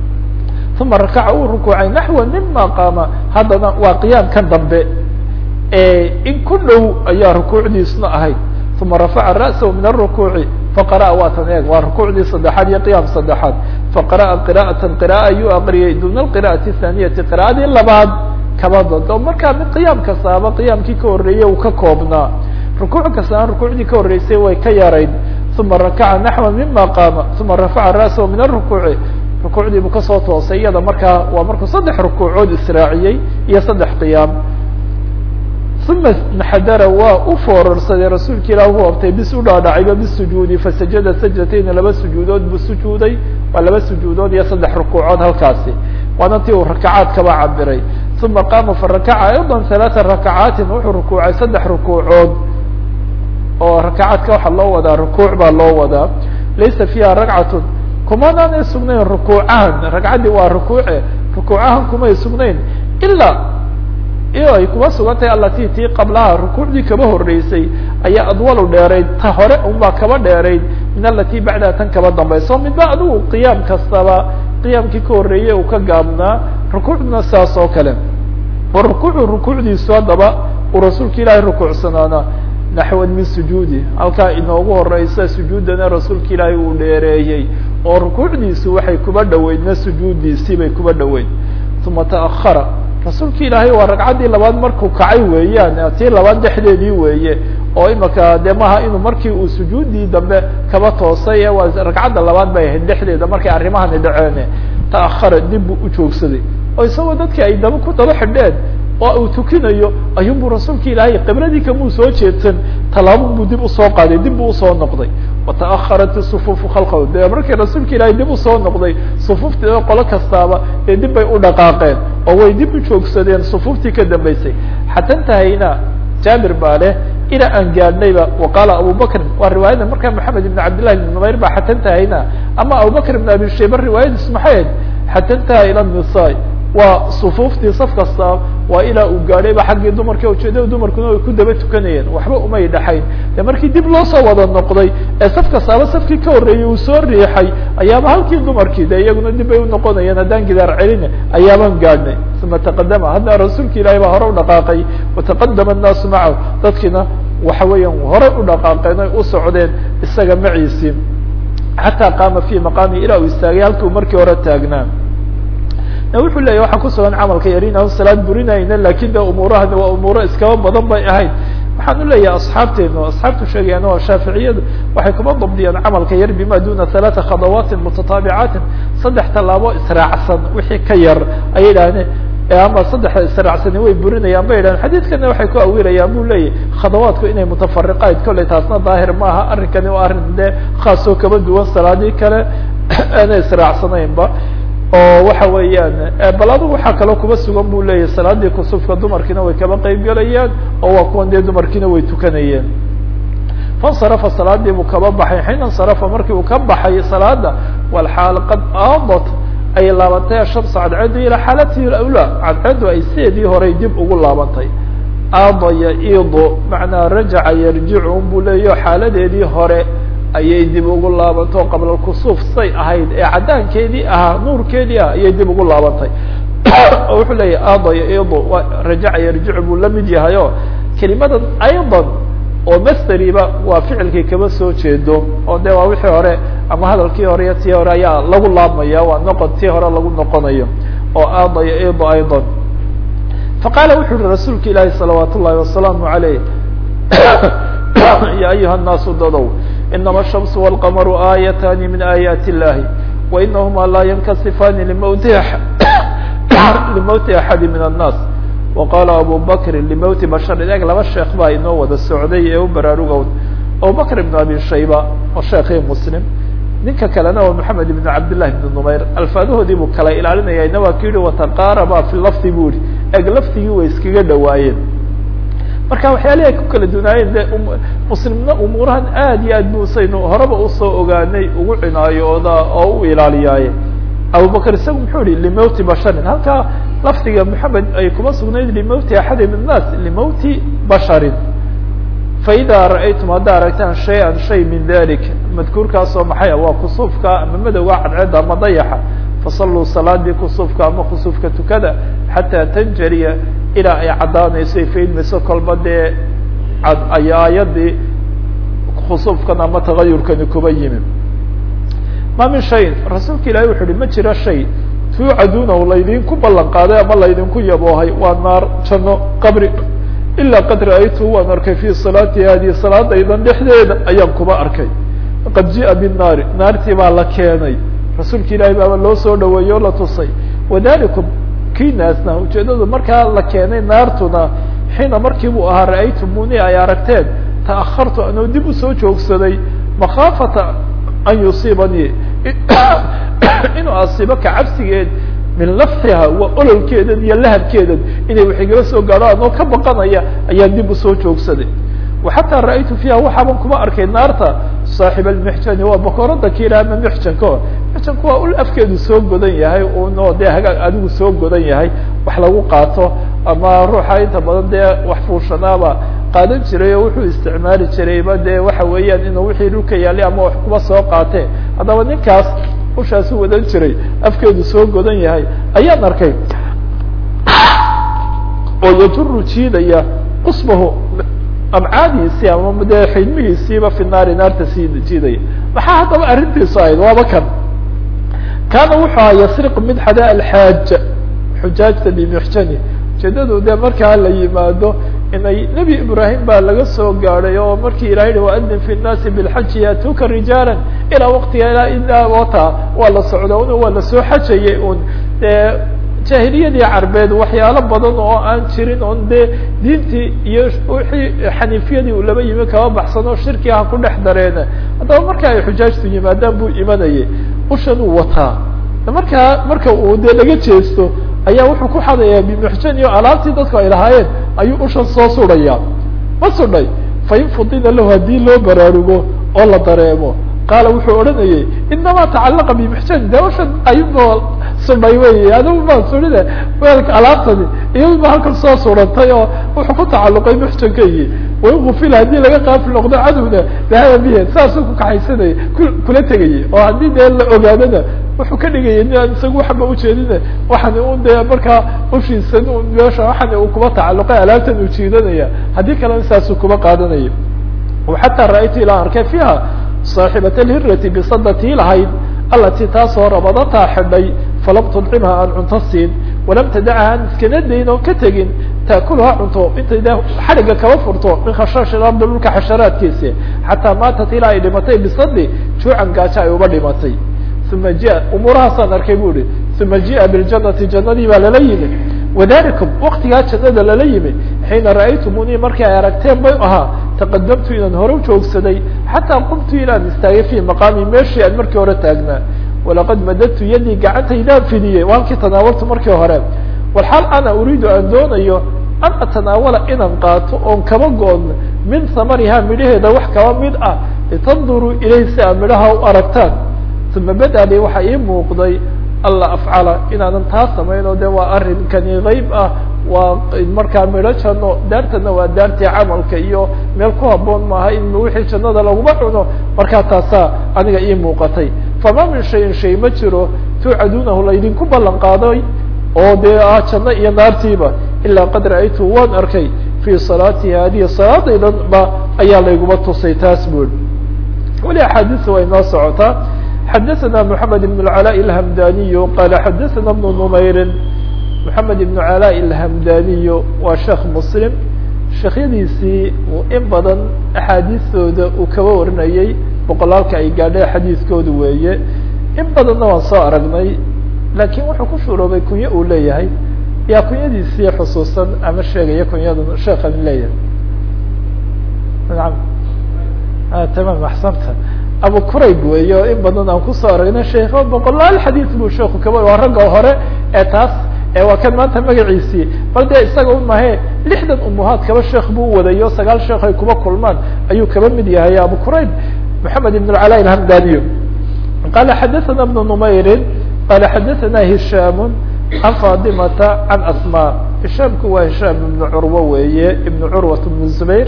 uma rakaca uu rukuucay naxwan mima qaama haddana waa qiyaamkan dambe in ku dhow ayaa rukuucdiisna ahayd uma rafaca ra'sahu min arukuuci faqara'a waa tan eeg waa rukuucdii saddexaad iyo qiyaam saddexaad faqara'a qira'atan qira'a ayuu aqriyay duna alqira'ati thaaniyati qira'adii labaad kaba dado markaa mid qiyaam kastaaba qiyaamkii ka horreeyey uu ka koobnaa rukuuc kastaana rukuucdii ka horreysay way ka yarayd uma rakaca naxwa mima qaama uma rafaca ra'sahu min arukuuci rukuucdii buu kasoo toosay iyada markaa waa markuu saddex rukuucood israaciyey iyo saddex qiyaam uma naxdara waa u foorarsaday rasuulka ilah u hoobtay bis u dhaadhacayba bisujuudi fasajada sajdatayni laba sujuudood buu sujuuday waa laba sujuudood iyo saddex rukuucood halkaasi waana tii uu rakacaad kaba cabiray uma qaama farakaca ayضa ثalaثa rakacaatin wuxuu rukuucay saddex rukuucood oo rakacaadka waxaa loo wadaa rukuuc baa loo wadaa laysa fiiha ragcatun kumanaanay sugnayn rukuucahan ragcaddii waa rukuuce rukuucahan kumay sugnayn ilaa iyo ay kuma sugan tahay alati tii qablaha rukuucdii kaba horeysay ayaa adwalu dheerayd ta hore unbaa kaba dheerayd min alati bacdaha tan kaba dambayso midba adigu qiyaam kastaba qiyaamkii ka horreeyey uu ka gaabnaa rukuucduna saas oo kale wa rukuucu rukuucdiisu haddaba uu rasuulka ilaahay rukuucsanaana naxwan min sujuudi halkaa inoogu horeysa sujuudana rasuulka ilaahay uu dheereeyey oo rukuucdiisu waxay kuba dhoweydna sujuuddiisii bay kuba dhoweyd uma taahara rasuulka ilaahay waa ragcaddii labaad markuu kacay weeyaan tii labaad dhexdeedii weeye oo imaka de maha inuu markii uu sujuuddii dambe kaba toosay waa ragcadda labaad bay ahayd dhexdeeda markay arrimahani dhaceene taahara dib buu ujoogsaday oo isagoo dadkii ay daba ku daba xidheen oo uu tukinayo ayuunbuu rasuulka ilaahay qibladii kamuu soo jeedsan tallaabun buu dib usoo qaaday dib buu usoo noqday wata'aharat isufuufu khalqahu de markii rasuulka ilaahay dib usoo noqday sufuuftii oo qolo kastaaba dee dib bay u dhaqaaqeen oo way dib u joogsadeen sufuuftii ka dambeysay xata intahayna jaabir baa leh ilaa aan gaadhnayba waqaala abubakrin waa riwaayada markaa maxamed ibn cabdillahi ibn numayr ba xata intahayna ama abubakr ibn abi shayba riwaayadiis maxay ahayd xata intaha ila nisaa waa sufuuftii saf kasta waa ilaa uu gaadhayba xaggii dumarka ujeedada dumarkuna ay ku daba tukanayeen waxba umay dhaxayn de markii dib loo soo wada noqday ee saf kastaaba safkii ka horreeyey uu soo riixay ayaaba halkii dumarkii de iyaguna dib bay unoqonayeen haddaan gidaar celin ayaabaan gaadhnay uma taqadama hadda rasuulka ilaahay baa hore u dhaqaaqay wataqadama annaasu macahu dadkiina waxa weeyaan horey u dhaqaaqeen oy u socdeen isaga maciisii xataa qaama fi maqaami ilaa uu istaagay halkii uu markii hore taagnaa wuxuu leeyahy waxaa kusugan camalka yarina salaad burinayna lakin de umuurahani waa umuuro iskaba badan bay ahayd waxaan u leeyahay asxaabteenu asxaabtu sheegayaan waa shaaficiyadu waxay kuma dabdiyaan camalka yar bima duna halaata khadawaatin mutataabicatin saddex tallaabo israacsan wixii ka yar ayay idhahdeen ama saddexa israacsani way burinayaan bay idhahdeen xadiidkana waxay ku awirayaan bu leeyahy khadawaadku inay mutafariqayd kolley taasna daahir maaha arrinkani waa arrin dee khaasoo kaba duwan salaadii kale aanay israacsanaynba oo waxa weeyaan bal adigu waxaa kaloo kuba sugan bu leeyahy salaadii kusufka dumarkiina way kaba qeyb galayaan oo waa kuwan dee dumarkiina way tukanayeen fansarafa salaadii buu kaba baxay xiina insarafa markii uu ka baxay salaada walxaal qad aadat ay laabantay ashamsu cadceedu ilaa xaalatihi lawlaa cadceedu ay sideedii horay dib ugu laabantay aada yaido macnaa rajaca yarjicu un buu leeyaho xaaladeedii hore ayay dib ugu laabanto qabla kusuuf say ahayd ee caddaankeedii ahaa nuurkeedii ah ayay dib ugu laabantay oo wuxuu leeyahy aada yaido rajaca yarjicu buu la mid yahay o kelimadan aydan oo masteriba waa ficilkii kaba soo jeedo oo de waa wixii hore ama hadalkii hore iyo tii hore ayaa lagu laabmaya waa noqon tii hore lagu noqonayo oo aada yaido aydan faqaala wuxu uhi rasuulka ilaahi salawaat ullahi wasalaamu alayh ya ayuha الnaasu dadow inama الshamsu wاlqamaru aayatani min aayaati illahi wainahuma laa yankasifani limowti limowti axadi min الnaas waqala abu bakri limowti basharin eg laba sheekh baa inoo wada socday ee u baraarugown abubakr ibn abi shayba oo sheekii muslim ninka kalena waa maxamed ibn cabdillahi ibn numayr alfaadahoodii buu kala ilaalinaya ina waa ki yihi wataqaaraba fi lafdi bu yihi eg lafdigii way iskaga dhawaayeen marka waxyaalihi ay ku kala dunaayeen de muslimna umuurahan aad iyo aad busaynu horeba usoo ogaanay ugu cinaayooda oo u ilaaliyaaye abubakr isagu muxuu yihi limowti basharin halkaa lafdiga maxamed ay kuma sugnayd limowti axadi min الnaas limowti basharin faida ra'aytum haddaa aragtaan shay-an shay min dalik madkuurkaasoo maxay waa kusuufka ama madowga cadceedda ama dayaxa fasalluu salaadii kusuufka ama kusuufka tukada xataa tanjariya ilaa ay caddaanayso ay faydmayso kolba dee ay aayadii kusuufkan ama tagayurkani kuba yimi ma min shayin rasuulka ilahi wuxu uhi ma jiro shay tuucaduunahu laydinku ballan qaaday ama laydinku yaboohay waa naar janno qabri ilaa qad ra'aytu waan arkay fi salaati hadihi salaadaydan dhexdeeda ayaan kuba arkay qad ji'a binnaari naartii baa la keenay rasuulka ilaahi baaba loo soo dhaweeyey o la tusay wadalikum kiinaasna ujeedadu markaa la keenay naartuna xiina markii buu ahaa ra'aytumuni ay aragteen ta'ahartu anuu dib usoo joogsaday makhaafata an yusiibanii inuu asiibo ka cabsigeed min lafxiha waa ololkeedan iyo lahabkeedan inay wax igala soo gaadho anoo ka baqanaya ayaan dib usoo joogsaday waxataa ra'aytu fiiha waxaaban kuma arkay naarta saaxib almixjani waa bakoorada kiila ama mixjanko mixjanku waa ul afkeedu soo godan yahay uno dee hagaag adigu soo godan yahay wax lagu qaato ama ruuxa inta badan dee wax fuushanaaba qaadan jiray oo wuxuu isticmaali jirayba dee waxa weeyaan inuu wixii dhulka yaalay ama wax kuba soo qaatee haddaba ninkaas ushaasu wadan jiray afkeedu soo godan yahay ayaan arkay oo yajuru jiidaya qusbahu amcaadiisii ama dee xidmihiisiiba fi naari naarta sii jiidaya maxaa haddaba arrintiisu ahayd waaba kan kaana wuxuu aha yasriq mid xada alxaaja xujaajta bimixjani ujeedadu dee markaa la yimaado inay nebi ibraahim baa laga soo gaadhay oo markii ilaha yihi waadin fi nnaasi bilxaji yaatuuka rijaala ilaa waqtiga ilaa wata waa la socda un waa lasoo xajayay un dee jaahiliyadii carbeed waxyaalo badan oo aan jirin on dee diintii iyo wixii xaniifiyadii uu laba yimi kaba baxsan oo shirki ah ku dhex dareena haddaba marka ay xujaajtu yimaadaan buu imanayay ushan uu wataa markaa marka uu dee laga jeesto ayaa wuxuu ku xadayaa bimuxjan iyo alaabtii dadku ay lahaayeen ayuu ushan soo sudhaya ma sudhay fain fudina lahu haddii loo baraarugo oo la dareemo qaala wuxuu odhanayay inamaa tacalaqa bimuxjan de ushan ayuba sudhay wey adigu maa sudhine weelka alaabtani iyadu ba halkan soo surantay oo wuxuu ku tacaluqay muxjankaygi wain gufila haddii laga qaafil noqdo cadowna dahaba bihe saasuu ku kaxaysanayay kula tegayay oo haddii dee la ogaadana wuxuu ka dhigayay nin aan isaga waxba ujeedine waxani un dee markaa ushiisan un meesha waxani uu kuba tacaluqay alaabtan uu jiidanaya haddii kalena saasuu kuba qaadanaya xataa ra'aytu ilaa arkay fiiha saaxibat alhirati bisadatii lahayd alatii taasoo rabadataa xidhay falam tudcimha aan cunto siin walam tadacha aan iskana dayn oo ka tegin taakuluha cunto intay de xadhigga kaba furto min khashaash ilardi dhulka xasharaadkiisi xataa maatat ilaa ay dhimatay bisadi juucan gaajo ay uba dhimatay uma jia umuurahaasaan arkay bu ihi uma ji'a biljanati jannadii baa lala yimi wadalikum waktigaa jannada lala yimi xiina ra'aytumunii markii ay aragteen bay ahaa taqadamtu inaan hore ujoogsaday xataa qumtu ilaan istaagay fi maqaami meeshii aan markii hore taagnaa walaqad madadtu yadii gacantaydaan fidiyey waa halkii tanaawaltu markii hore walxaal ana uriidu aan doonayo an atanaawala inaan qaato oon kaba goon min samarihaa midhaheeda wax kaba mid ah litanduruu ilayh si aad midhaha u aragtaan uma bada li waxaa ii muuqday alla afcala inaanan taa samayn oo de waa arrinkani geyb ah waa markaa midho janno daartana waa daartii camalka iyo meel ku haboon maaha in wixii jannada laguma cuno markaa taasaa aniga ii muuqatay fama min shayin shay ma jiro tuucaduunahu laydinku ballan qaaday oo dee ah janno iyo naartiiba ilaa qad ra'aytu waan arkay fii salaati haadihi salaadaydan ba ayaa layguma tusay taas bul weli axaadiisa way noo socotaa xadaثna mحamed بن العلاء الhmdaniy qala xadaثna بن نmayri mحamed بن علاء الhmdaniy waa sheekh mslim sheekhyadiisii in badan axaadiistooda uu kaba warinayay boqolaalka ay gaadhay xadiiskooda weeye in badanna waan soo aragnay lakin wuxuu ku shuroobay kunyo uu leeyahay yaa kunyadiisii xusuusan ama sheegaya kunyadan sheekan leeyahay naam tamam axsanta abu qurayb weeye oo in badan aan kusoo aragnay sheekho boqolaal xadiis buu sheeku kaba waa ragga hore ee taas waa kan maanta magaciisii bal dee isaga u mahe lixdan umuhaad kaba sheekh buu wadayo sagaal sheekh ay kuba kulmaan ayuu kaba mid yahay abu qurayb maxamed ibn cala alhamdaniy qala xadaثana bnu numayrin qala xadaثana hishaam can faadimata can asma hishaamku waa hishaam ibnu curwa weeye ibnu curwat ibnu zubayr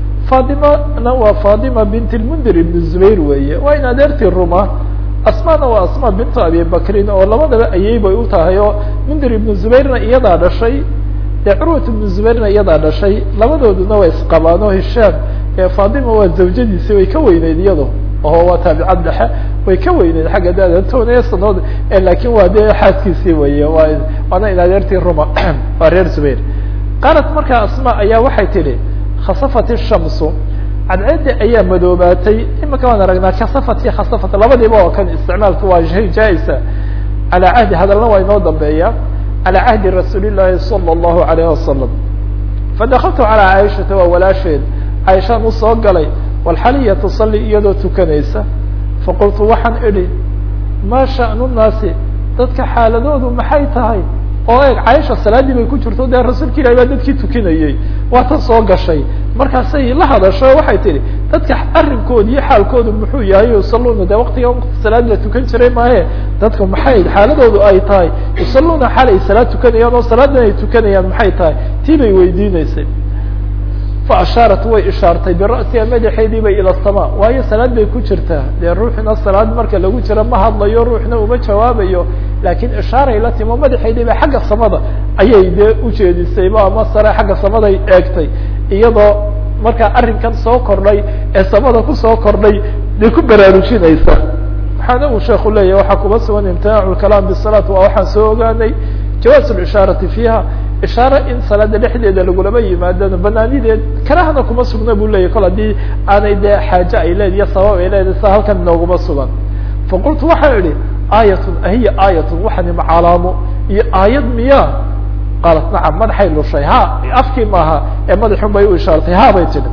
faadimana waa faadima bint lmundir ibn zubayr weeye waa in adeertii ruma asmana waa asma bintu abi bakrin oo labadaba ayey bay u tahay oo mundir ibnu zubayrna iyadaa dhashay dee curwat ibnu zubayrna iyadaa dhashay labadooduna waa isqabaan oo hishaam faadima waa zawjadiisi way ka weyneyd iyado oo waa taabicad dhexe way ka weyneyd xagga dada tobanaya sanood lakin waa dee xaaskiisii weye waa waana in adeertii ruma waa reer zubayr qaalat markaa asma ayaa waxay tidhi khasafat الshamsu cadceeddi ayaa madoobaatay imika waan aragnaa kasafat iyo khasafat labadiiba oo kan isticmaalka waa jaa-isa calaa cahdi hadalna waa inoo dambeeya calaa cahdi rasuuli llaahi salى الlahu alayh wasalam fadakaltu calaa caaishata waa walaasheed caaishaan usoo galay walxaliya tusalli iyadoo tukanaysa faqultu waxaan idhi maa sha'nu nnaasi dadka xaaladoodu maxay tahay oo eeg caaisha salaadii bay ku jirto dee rasuulka ilahi baa dadkii tukinayey waa tan soo gashay markaasay la hadasho waxay tihi dadka arrinkooda iyo xaalkoodu muxuu yahay yusaluuna dee waktiga salaad la tukan jiray maahe dadka maxay xaaladoodu ay tahay yusaluuna xaal ay salaad tukanayaan oo salaadan ay tukanayaan maxay tahay tii bay weydiineysay faashaarat way ishaartay bira'siha madaxeedii bay ila sama waayo salaad bay ku jirtaa dee ruuxna salaad marka lagu jiro ma hadlayo ruuxna uma jawaabayo laakiin ishaaray la timo madaxeedii ba xagga samada ayay dee ujeedisayba ama sare xagga samaday eegtay iyadoo markaa arrinkan soo kordhay ee samada kusoo kordhay dee ku baraarujinaysa waxaana uu sheeku leeyahy waxaa kuba sugan imtinaacu lkalaam bisalaat waa waxaan soo ogaanay jawaaz lishaarati fiiha ishaare in salaada dhexdeeda lagulama yimaadano banaanideed karahana kuma sugna bu leyahy kol haddii aanay dee xaaje ay leed iyo sabab ay leedahay sa halkan inooguma sugan faqultu waxaan idhi aayatun ahiya aayatun waxani macalaamo iyo aayad miya qaalat nacam madaxay lushay ha afkii maaha ee madaxun bay u ishaartay ha bay tidhi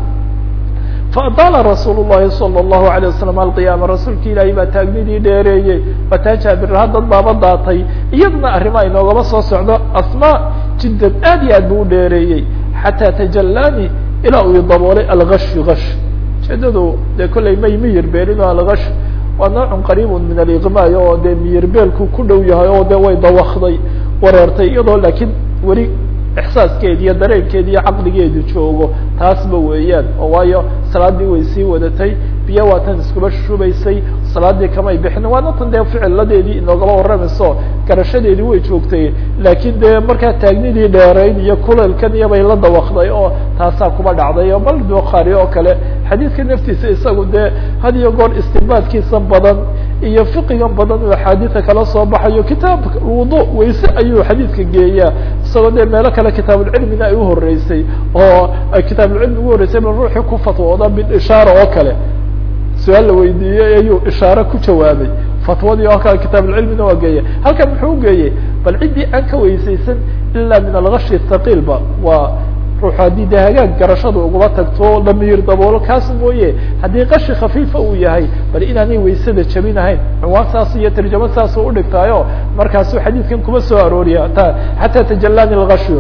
faadaala rasuul الlahi salى الlahu عalيه wasalam alqiyaama rasuulki ilaahay baa taagnidii dheereeyey bataa jaabirha dad baaba daatay iyaduna arrimaa inoogama soo socdo asma jiddan aad iyo aad buu u dheereeyey xataa tajalaani ilaa uu daboolay algashu gash ujeedadu dee kollay may miyir beelin oo algash waa noocun qariibun min aliqmaay oo dee miyir beelku ku dhow yahay oo de way dawakday wareertay iyadoo laakiin weli ixsaaskeedi iyo dareenkeedi iyo caqligeedu joogo taasba weeyaan oo waayo salaadii way sii wadatay biyo waatan iskuba shubaysay salaadii kamay bixin waana tan dee ficiladeedii inoogaba warramayso garashadeedii way joogtay laakiin dee markaa taagnidii dheerayn iyo kuleelkan iyo bay la dawaqday oo taasaa kuba dhacday oo bal bukhaari oo kale xadiidka naftiisa isagu dee had iyo goor istinbaadkiisa badan iyo fiqigan badan uu axaadiida kala soo baxayo kitaab wudu wayse ayuu xadiidka geeyaa isagoo dee meelo kale kitaabulcilmina ay uhoreysay oo kitaabulcilmi ugu horreysay bal ruuxii ku fatwooda bilishaara oo kale su-aal la weydiiyey ayuu ishaare ku jawaabay fatwadii oo kale kitaabulcilmina waa geeya halkan muxuu ugeeyey bal ciddii aan ka weysaysan ilaa min algashi thaqiilba waa ruux haddii de hagaag garashada ugaba tagto dhamiir daboolo kaas mooye haddii qashi khafiifa uu yahay bal inaanay waysada jabinahayn cinwaan saas iyo tarjamo saasuu udhigtaayo markaasuu xadiidkan kuma soo arooriya ta xataa tajalani lgashiyo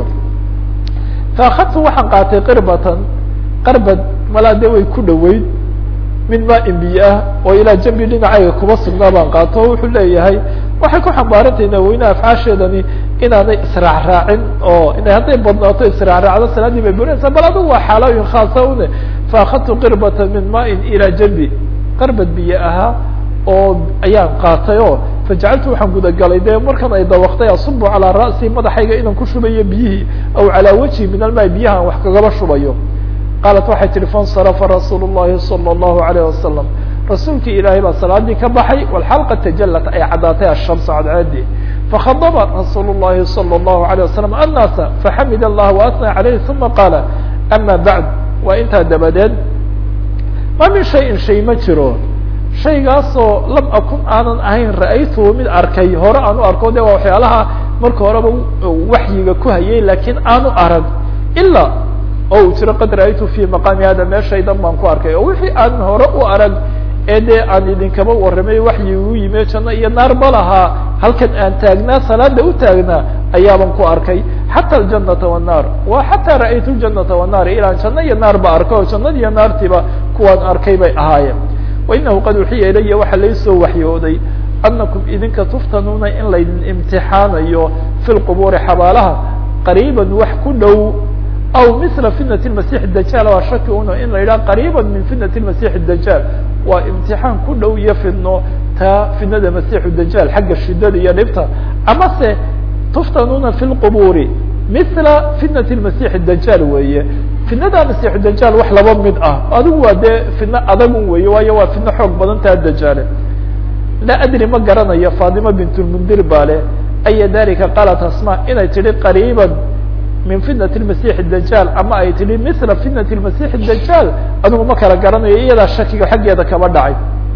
faakadtu waxaan qaatay qirbatan qarbad malaa de way ku dhoweyd min maain biyo ah oo ilaa jambi dhinacayga kuma sugnaa baan qaato o wuxuu leeyahay waxay ku xambaarantahay naweynaha afcaasheedani inaanay israacraacin oo ina hadday badnaato israacraacdo salaadii bay burinaysaa bal adigu waa xaalooyin khaasa une faakadtu qirbata min maain ilaa jambi qarbad biyo ahaa oo ayaan qaatay o fajacaltu waxaan gudagalay de markan ay dawaqtay asubu calaa ra'si madaxayga inaan ku shubayo biyihii aw calaa wajhi min almaa biyaha aan wax kagaba shubayo qaalat waxay tihi faاnsarafa rasuul الlahi salى الlahu عalيه wasalam rasuulkii ilaahay baa salaadii ka baxay walxalqa tajalat ay caddaatay ashamsu cadceedi fakadaba rasuul الlahi salى الlahu عalيه wasalam annaasa faxamid allah waatnى عalayh uma qaala ama bacd waa intaa dabadeed ma min shayin shay ma jiro shaygaasoo lam akun aanan ahayn ra'aytuhu mid arkay hore aan u arko de waa waxyaalaha marka horeba waxyiga ku hayay lakiin aanu arag ilaa oo uu jiro qad ra'aytu fi maqaami hada meeshaydan baan ku arkay oo wixii aan hore u arag ee dee aan idinkaba warramay waxyi u yime janno iyo naar ba lahaa halkan aan taagnaa salaada u taagnaa ayaaban ku arkay xata aljanata wanaar wa xataa ra'aytu ljanata wanaar ilaan janno iyo naar ba arkay oo jannadi iyo naartiiba kuwaan arkay bay ahaayeen wainahu qad uxiya ilaya waxaa laysoo waxyooday anakum idinka tuftanuuna in laydin imtixaanayo fi lqubuuri xabaalaha qariiban wax ku dhow aw mila fitnat masix dajaal waa shaki uno in la yidhaha qariiba min fitnat masix dajaal waa imtixaan ku dhow iyo fidno taa fitnada masixu dajaal xagga shidada iyo dhibta amase tuftanuuna fi lqubuuri mila fitnat masix dajaal weeye fitnada masixu dajaal wax laba mid ah adigu waa dee fidno adagun weeye waayo waa fidno xoog badan taa dajaale laa adri ma garanayo fatima bint lmundir baa le aya dalika qaalat asma inay tihi qariiba min fitnat masix dajaal ama ay tihi mila fitnat masix dajaal adigu ma kala garanayo iyadaa shakiga xaggeeda kaba dhacay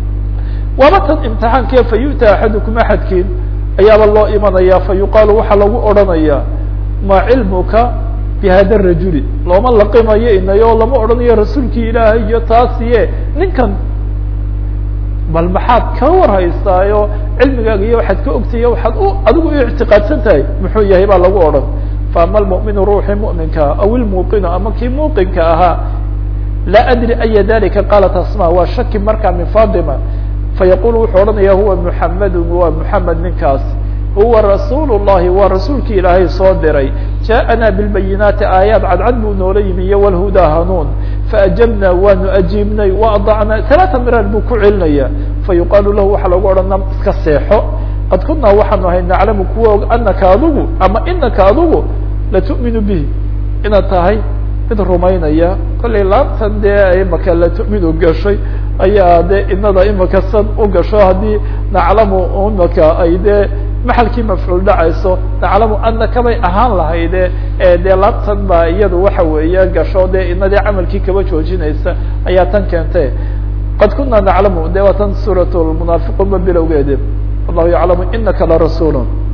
waaba tan imtixaankee fa yu'ta axadukum axadkiin ayaaba loo imanaya fa yuqaalu waxaa lagu odhanaya maa cilmuka bihada rajuli looma laqimayo inayo lama odhanayo rasuulkii ilaahay iyo taasiye ninkan bal maxaad ka warhaystaayo cilmigaaga iyo waxaad ka ogtayo waxaad u adigu u ictiqaadsan tahay muxuu yahay baa lagu odhan faama almu'minu ruuxii mu'minkaa aw ilmuuqinu ama kii muuqinka ahaa laa adri aya dalika qaalat asma waa shaki markaa min fatima fayaqulu wuxuu odhanaya huwa muxamedun waa muxamed ninkaas huwa rasuul الlahi waa rasuulkii ilaahay soo diray jaaءana biاlbayinaati aayaad cadcad buu noola yimi iyo wlhudaa hanuun faajabna waanu ajiibnay waadacna talaata miraar buu ku celinaya fayuqaalu lahu waxaa lagu odhana iska seexo qad kunaa waxaanu ahay naclamu kuwa og anaka adigu ama inaka adigu latu'minu bihi inaad tahay mid rumaynaya kollay laabtan dee imaka latu'minu gashay ayaa de inada imaka san u gasho haddii naclamu imaka ay dee maxalkii mafcuul dhacayso naclamu anaka bay ahaan lahayde dee laabtan baa iyadu waxa weeye gasho dee inadii camalkii kaba joojinaysa ayaa tan keentay qad kuna naclamu de waa tan suurat lmunaafiquun ba bilowgeedi wallahu yaclamu inaka larasuul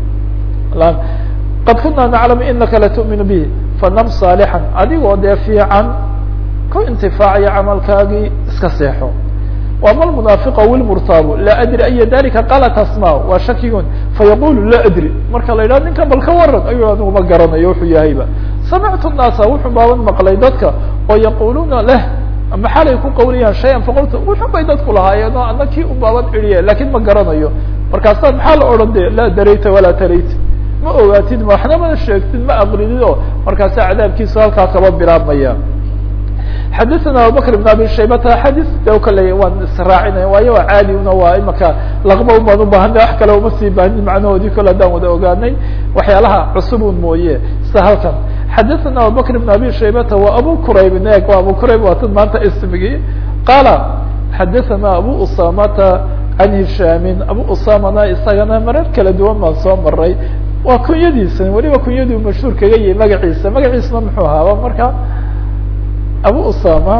qad kuna naclamu inaka latu'minu bihi fanam saalixan adigoo dee fiican ku intifaacayo camalkaagii iska seexo وama المنaafiq aw اlmurtaabu laa adri aya dalika qalat asma waa shakigun fayaqulu laa adri marka la yidhaha ninkan bal ka waran ayu anigu ma garanayo wuxuu yahayba samictu الnaasa wuxuu baaban maqlay dadka oo yaquluuna leh ama xalay ku qawlayaan shayan faqultu wuxun bay dadku lahaayeen oo ana kii u baaban iriye lakin ma garanayo markaasa maxaa la odhan de laa darayta walaa tarayta ma ogaatid waxna mana sheegtid ma aqridid o markaasa cadaabkiisu halkaa kaba bilaabmaya xadaثna abubakr بn abi shaybata xadis de kale waan israacinaya waayo waa caadi una waa imaka laqba baan ubaahanay wax kale uma sii baanin macnahoodii kole haddaan wada ogaanay waxyaalaha cusub un mooye sida halkan xadaثna abubakr بn abi shaybata wa abu qurayb eeg waa abu qurayb waa tad maanta ismigii qaala xadaثna abu usamata can hishaamin abu usamana isagana marar kala duwan baan soo maray waa kunyadiisa weliba kunyaduu mashhuur kaga yahay magaciisa magaciisna muxuu ahaaba marka abu usama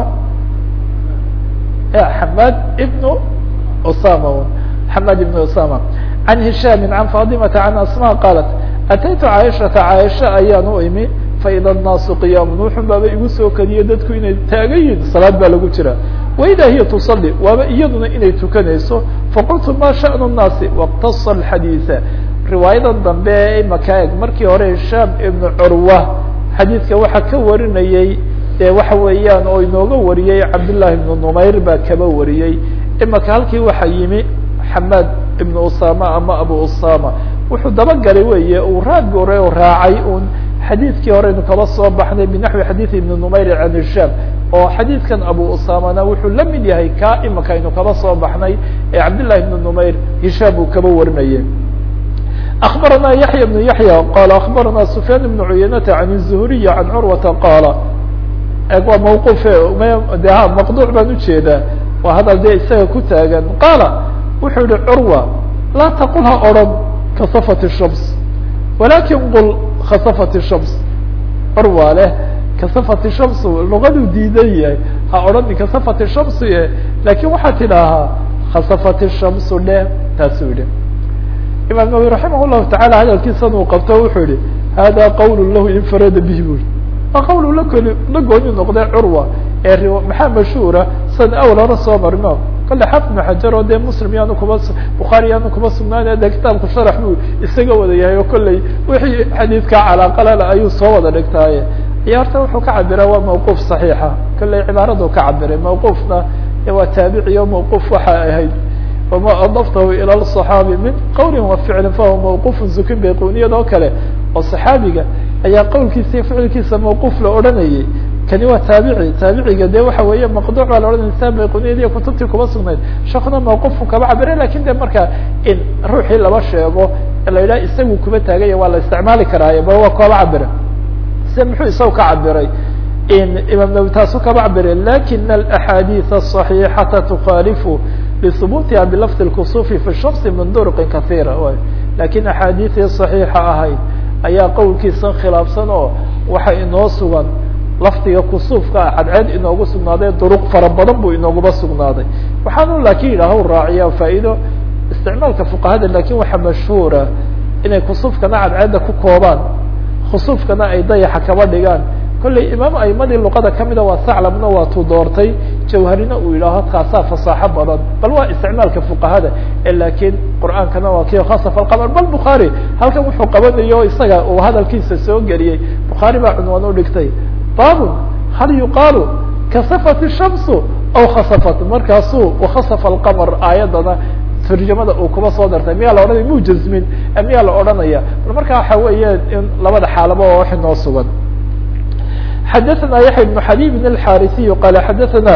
xamad ibnu usama xamad ibnu usama can hishaami can fatimata can asma qaalat ataytu caaishata caaisha ayaan u imi faida الnaasu qiyaamun wuxun baaba igu soo kadiye dadku inay taagan yihin salaad baa lagu jira waida hiya tusalli waaba iyaduna inay tukanayso faqultu ma shaأnu الnaasi wاqtasa الxadiiثa riwaayadan dambe ee imaka eg markii hore hishaam ibnu curwa xadiidka waxaa ka warinayey dee waxa weeyaan oo inooga wariyey cabdالlahi ibnu numayr baa kaba wariyey imaka halkii waxaa yimi xamaad ibnu usama ama abu usama wuxuu dabagalay weeye uu raad gore oo raacay un xadiidkii horeynu kaba soo baxnay binaxwi xadiid ibni numayr can hishaam oo xadiidkan abu usamana wuxuu la mid yahay ka imaka aynu kaba soo baxnay ee cabdillahi ibni numayr hishaam uu kaba warinayay أخبرنا يحيى بن يحيى قال أخبرنا سفيان بن عيينة عن الزهري عن عروة قال waa موqف de مqطوع baan ujeedaa waa hadal de isaga ku taagan qاaل wuxuu yihi curوة laa تqل ha oran kaصفت الشhمس ولakin qل khasفت الشhمس curwa leh kaصفت الشhمس lugaduu diidan yahay ha odhani kaصفت الشhمس lakin waxaa tidaahaa khasفت الشhمس dheh taasuu yihi imaam nawwi raximah llahu tacala hadalkiisan uu qabto wuxuu yihi hada qawl lahu infarada bih bui waa qawl la koli la gooni noqday curwa ee maxaa mashhuura san awal hore soo marno kale xafid ibnu xajar oo dee muslim yaanu kuba bukhaari yaanu kuba sugnaan de kitaabku sharax buu isaga wada yahay oo kolley wixii xadiidka calaaqalala ayuu soo wada dhigtaaye iyo horta wuxuu ka cabira waa mawquuf صaxiixa kolley cibaaradu ka cabiray mawquufna waa taabici o mawquuf waxa ahayd wma adaftahu ilى الصaxaabi min qawli wa ficli fahuwa mawquuf zukin bayquniyad oo kale oo صaxaabiga ayaa qowlkiisa iyo ficilkiisa mawquuf la odhanayay kani waa taabici taabiciga de waxa weeye maqduuc baa la odhanaya sa bayquniyad iyo kutubtii kuba sugnayd shakuna mawquufku kaba cabira lakin de marka in ruuxii laba sheego la yidhaha isagu kuba taaganya waa la isticmaali karaaye ba waa kaba cabira se muxuu isaga ka cabiray imaam nawi taasu kaba cabiray lakin اaxaadiiث الصaحيixata tukhaalifu لثبوتha بلفظ الكسوف في الشمس من drق kaثيرة lakin أحاadiثii صaحيixa ahayd ayaa qowlkiisa khilaafsan oo waxa inoo sugan lafdiga kusuufka cadceed inoogu sugnaaday duruq fara badan buu inooguba sugnaaday waxaanu lakin yidhaah raaciya faa'ido isticmaalka fuqahada lakin waxa mashhuura inay kusuufkana cadceedda ku koobaan khusuufkana ay dayaxa kaba dhigaan kolley imaam aimadii luqada kamida waa saclamna waa tuu doortay jawharina uu yidhaaho kaasaa fasaaxo badan bal waa isticmaalka fuqahada lakin qur'aankana waa kii khasaf alqamar bal bukhaari halkan wuxuu qabanayo isaga uu hadalkiisa soo geliyey bukhaari baa cunwaan udhigtay babun hal yuqaalu kasafat الshamsu aw khasafat markaasuu wakhasafa alqamar aayadana turjamada uu kuba soo dartay miyaa la odhanaya mu jasmin miyaa la odhanaya bal marka waxa weeye in labada xaalaba oo wax inoo sugan xdثna yaحya بن xabيb الxاrثي qال xadثna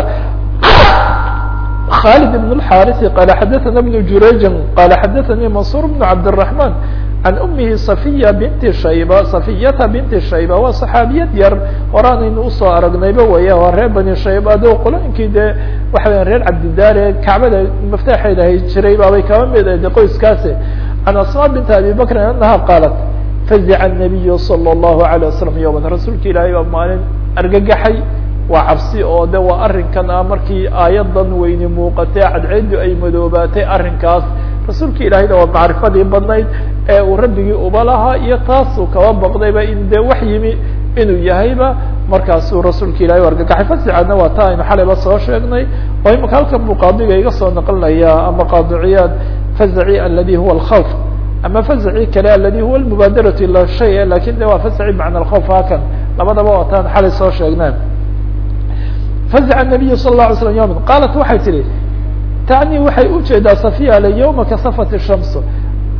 khالد بن الxاrث qال xadثna بن jurayج qال xadثnي maنصور بن cabدالرحمن عan أmihi صفyة بنti shayba صفyata بنti shayba waa صxaabiyad yar horaanaynu usoo aragnayba weya waa reer bani shayba ado qolooyinkii dee waxa weya reer cabdidaare kacbada maftaxeeda hay jiray baabay kaba mid de qoyskaasi عan asmاء بنti abi bkri أنha qاaلت fazica الnabiyu salى الlahu عalيه wasalam yowman rasuulka ilaahay baa maalin argagaxay waa cabsi oo de waa arrinkan ah markii aayadan weyni muuqatay cadceedu ay madoobaatay arrinkaas rasuulka ilaahayna waa macrifadii badnayd ee uu rabbigii uba lahaa iyo taasuu kaba baqdayba in dee wax yimi inuu yahayba markaasuu rasuulka ilahay u argagaxay fasicana waa ta aynu xalayba soo sheegnay oo imaka halkan buu qaadiga iga soo naqlinaya ama qaadiciyaad fazaci aladi huwa اlkhawf ama faزci kale aladi huwa mubaadaratu ila shay lakin de waa faزci macna اkوf hakan labadaba wataan xalay soo sheegneen faزca النabiyu sal الlaه alay slam yوma qaalat waxay tihi tacni waxay ujeedaa safiya le yowma kasafat الshams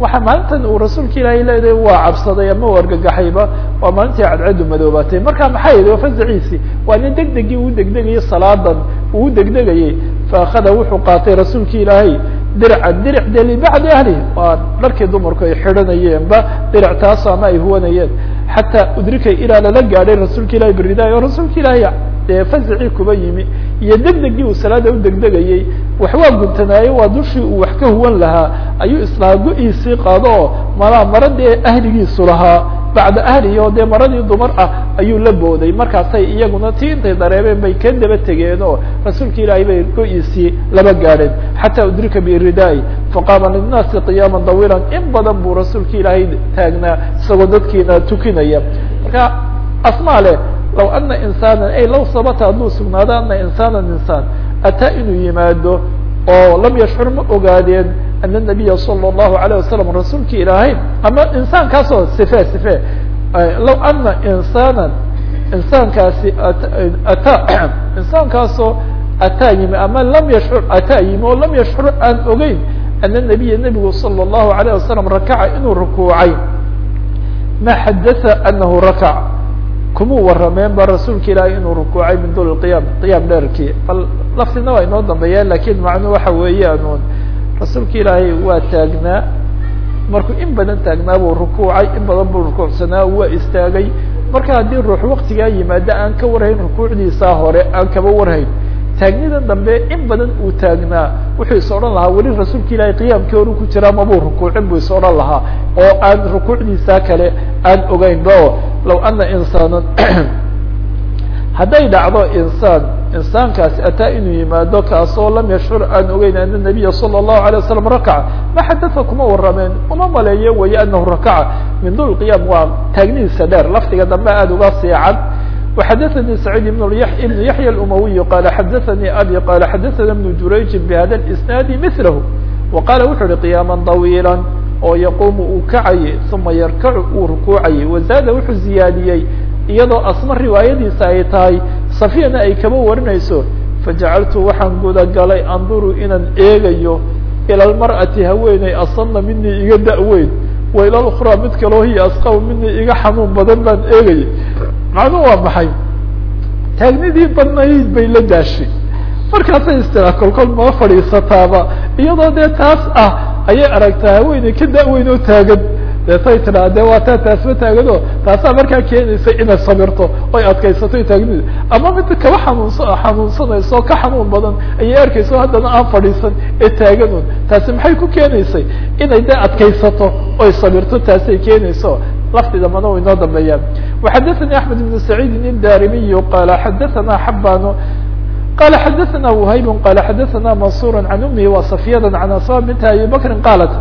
waxa maalintan uu rasuulka ilaahay leedahay waa cabsaday ama u argagaxayba waa maalintii cadceedu madoobaatay marka maxay yihi fazaciisi waa nin degdegii uu degdegayay salaadan uu degdegayay faakada wuxuu qaatay rasuulka ilaahay dircan diric de libacdi ahli waa dharkii dumarku ay xidhanayeenba diric taas ama ay huwanayeen xataa udrika ilaa lala gaadhay rasuulka ilahi beridaay oo rasuulka ilaahay dee fazacii kuba yimi iyo degdegii uu salaada u degdegayey wax waa guntanaaye waa dushii uu wax ka huwan lahaa ayuu islaa go-iisii qaado oo malaa maradii ahligiisu lahaa bacda ahlihi oo dee maradii dumar ah ayuu la booday markaasay iyaguna tii intay dareebeen bay ka daba tegeen oo rasuulka ilaahay bay go-iisii laba gaadheen xataa udrika biridaai faqaama linnaasi qiyaama dawiilan in badan buu rasuulka ilaahay taagnaa isagoo dadkiina tukinaya marka asmaa leh law ana insaanan ay law sabata hadduu sugnaado ana insaanan insaan ataa inuu yimaado oo lam yashcur ma ogaadeen ana nabiya sala allahu alayh wasalam rasuulka ilaahay ama insaankaasoo sife sife law ana insaanan insaankaasi ataa insaankaasoo ataa yimi ama lam yashcur ataa yimi oo lam yashcur aan ogeyn ana nabiya nebigu sala allahu alayh wasalam rakaca inuu rukuucay ma xadatha anahu rakac kumuu warameen ba rasuulka ilaahay inuu rukuucay min dul qiyaam qiyaam dheerkii bal laftina waa inoo dambeeyeen lakin macnuu waxa weeyaan rasuulka ilaahay waa taagnaa markuu in badan taagnaa buu rukuucay in badan buu rukuucsanaa waa istaagay marka haddii ruux waktigaa yimaado aan ka warhayn rukuucdiisaa hore aan kaba warhayn taagnidan dambe in badan uu taagnaa wuxuu is odhan lahaa weli rasuulka ilaahay qiyaamkii horu ku jiraa mabuu rukuucin buu is odhan lahaa oo aan rukuucdiisaa kale aan ogeynba o law ana insaanan hadday dhacdo insaan insaankaasi ataa inuu yimaado kaasoo lam yashcur aan ogeyn ana nabiya sala allahu alay wasalam rakaca ma xadatha kuma warameen uma maleeyo waye anahu rakaca min dul qiyaam waa taagnidiisa dheer lafdiga dambe aada uga siican وxdثnي سعيد بن بن يحيى الأموي قال xdثnي أbي قال xdثna بن jurayج بhda الإسناaد مثله وqال wuxu uhi قياما طويلا oo يقوم uu kacayay ثuma yrkc uu rukuucayay وزاada wuxuu ziyaadiyey iyadoo asma riwaayadiisa ay tahay صفyana ay kaba warinayso faجacaltu waxaan gudagalay anduru inaan eegayo ilى المرأةi haweeney asna minii iga daweyn وilى الأخرى mid kaloo hiy asqw minii iga xanuun badan baan eegayay macnuhu waa maxay taagnidii badnayd bay la daashay markaasay istira kolkol maa fadhiisataaba iyadoo dee taas ah ayay aragtaa haweeney ka da-weyn oo taagan deetay tidhaa de waa taa taasma taagano taasaa markaa keenaysa inay sabirto oy adkaysato taagnida ama mid kaba xanuunsa xanuunsanayso oo ka xanuun badan ayay arkayso haddana aan fadhiisan ee taaganun taasi maxay ku keenaysay inay de adkaysato oy sabirto taasay keenayso lafdiga mana u inoo dambeeyaan وxadثnي أحمد بن سعيد الdاrimiي qال xadثna حbاn qال xadثna وhayb qال xadثna maنصور عن أمه وصفyة عن أصا بنت أبي بكر qالت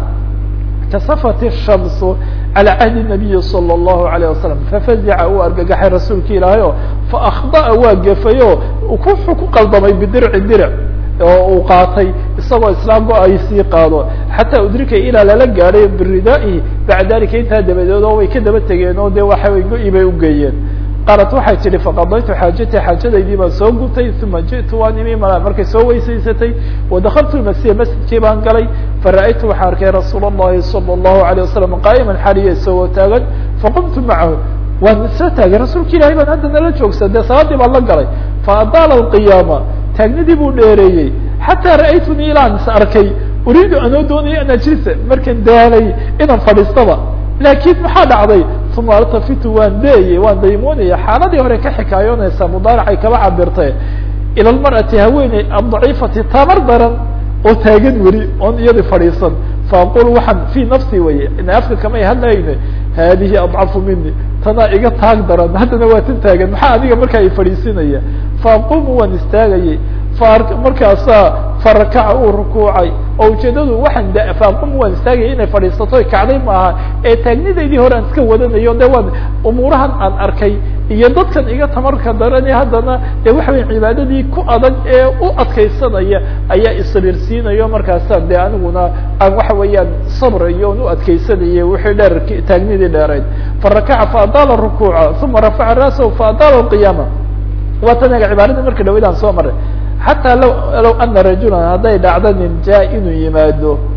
kasفت الشhمس على عهد النبي صلى الله عليه وسلم ففزca uu argagaxay rasuulka ilaahay o فأخطأ waa gefayo wuxuu ku qaldamay bdirc dirc oo uu qaatay isagoo islaam go-ay sii qaado xataa udrika ilaa lala gaadhay biridaa'ihi bacda dalika intaa dabadeed oo way ka daba tegeen oo de waxa way go-i bay ugeeyeen qaalat waxay tihi faqadaytu xaajati xaajadaydii baan soo gutay uma ji'tu waan imi ma markay soo weysaysatay wadakaltu lmasjida masjidkii baan galay fara-aytu waxaan arkay rasuul اllahi salى الlahu عalيه wasalam qaa'iman xaliya isagoo taagan faqumtu macahu waan isla taagay rasuulka ilahay baan hadda nala joogsa dee salaadii baan la galay faadaala اqiyaama taagnidii buu dheereeyey xataa ra'aytunii ilaan is arkay uriidu anoo doonaya an ajlisa markan daalay inaan fadhiistaba laakiin maxaa dhacday uma altafitu waan deeyey waan daymoonaya xaaladii hore ka xikaayoonaysa mudaaracay kaba cabirtay ila lmar'ati haweeney addaciifati tamar daran oo taagan weli oon iyadi fadhiisan faaqul waxaan fii nafsi weye ina afka kamay hadlayne haadihi adcafu mini tanaa iga taag daran haddana waa tan taagan maxaa adiga markaa i fadhiisinaya faaqumu waan istaagayey markaasaa farakaca uu rukuucay oo ujeedadu waxaan faaqum waan istaagaya inay fadhiisato kacday maaha ee taagnidaydii hore aan iska wadanayo de waan umuurahan aan arkay iyo dadkan iga tamarka darane haddana de waxa weya cibaadadii ku adag ee u adkaysanaya ayaa isabirsiinayo markaasaan de aniguna aan waxa weeyaan sabrayo on u adkaysanaya wixii dheer taagnidii dheerayd farakaca faadaala rukuuca uma rafaca ra'sahu faadaala qiyaama waa tan ega cibaadadii marka dhawayd aan soo maray xataa law law ana rajulan hadday dhacdo nin jaa inuu yimaado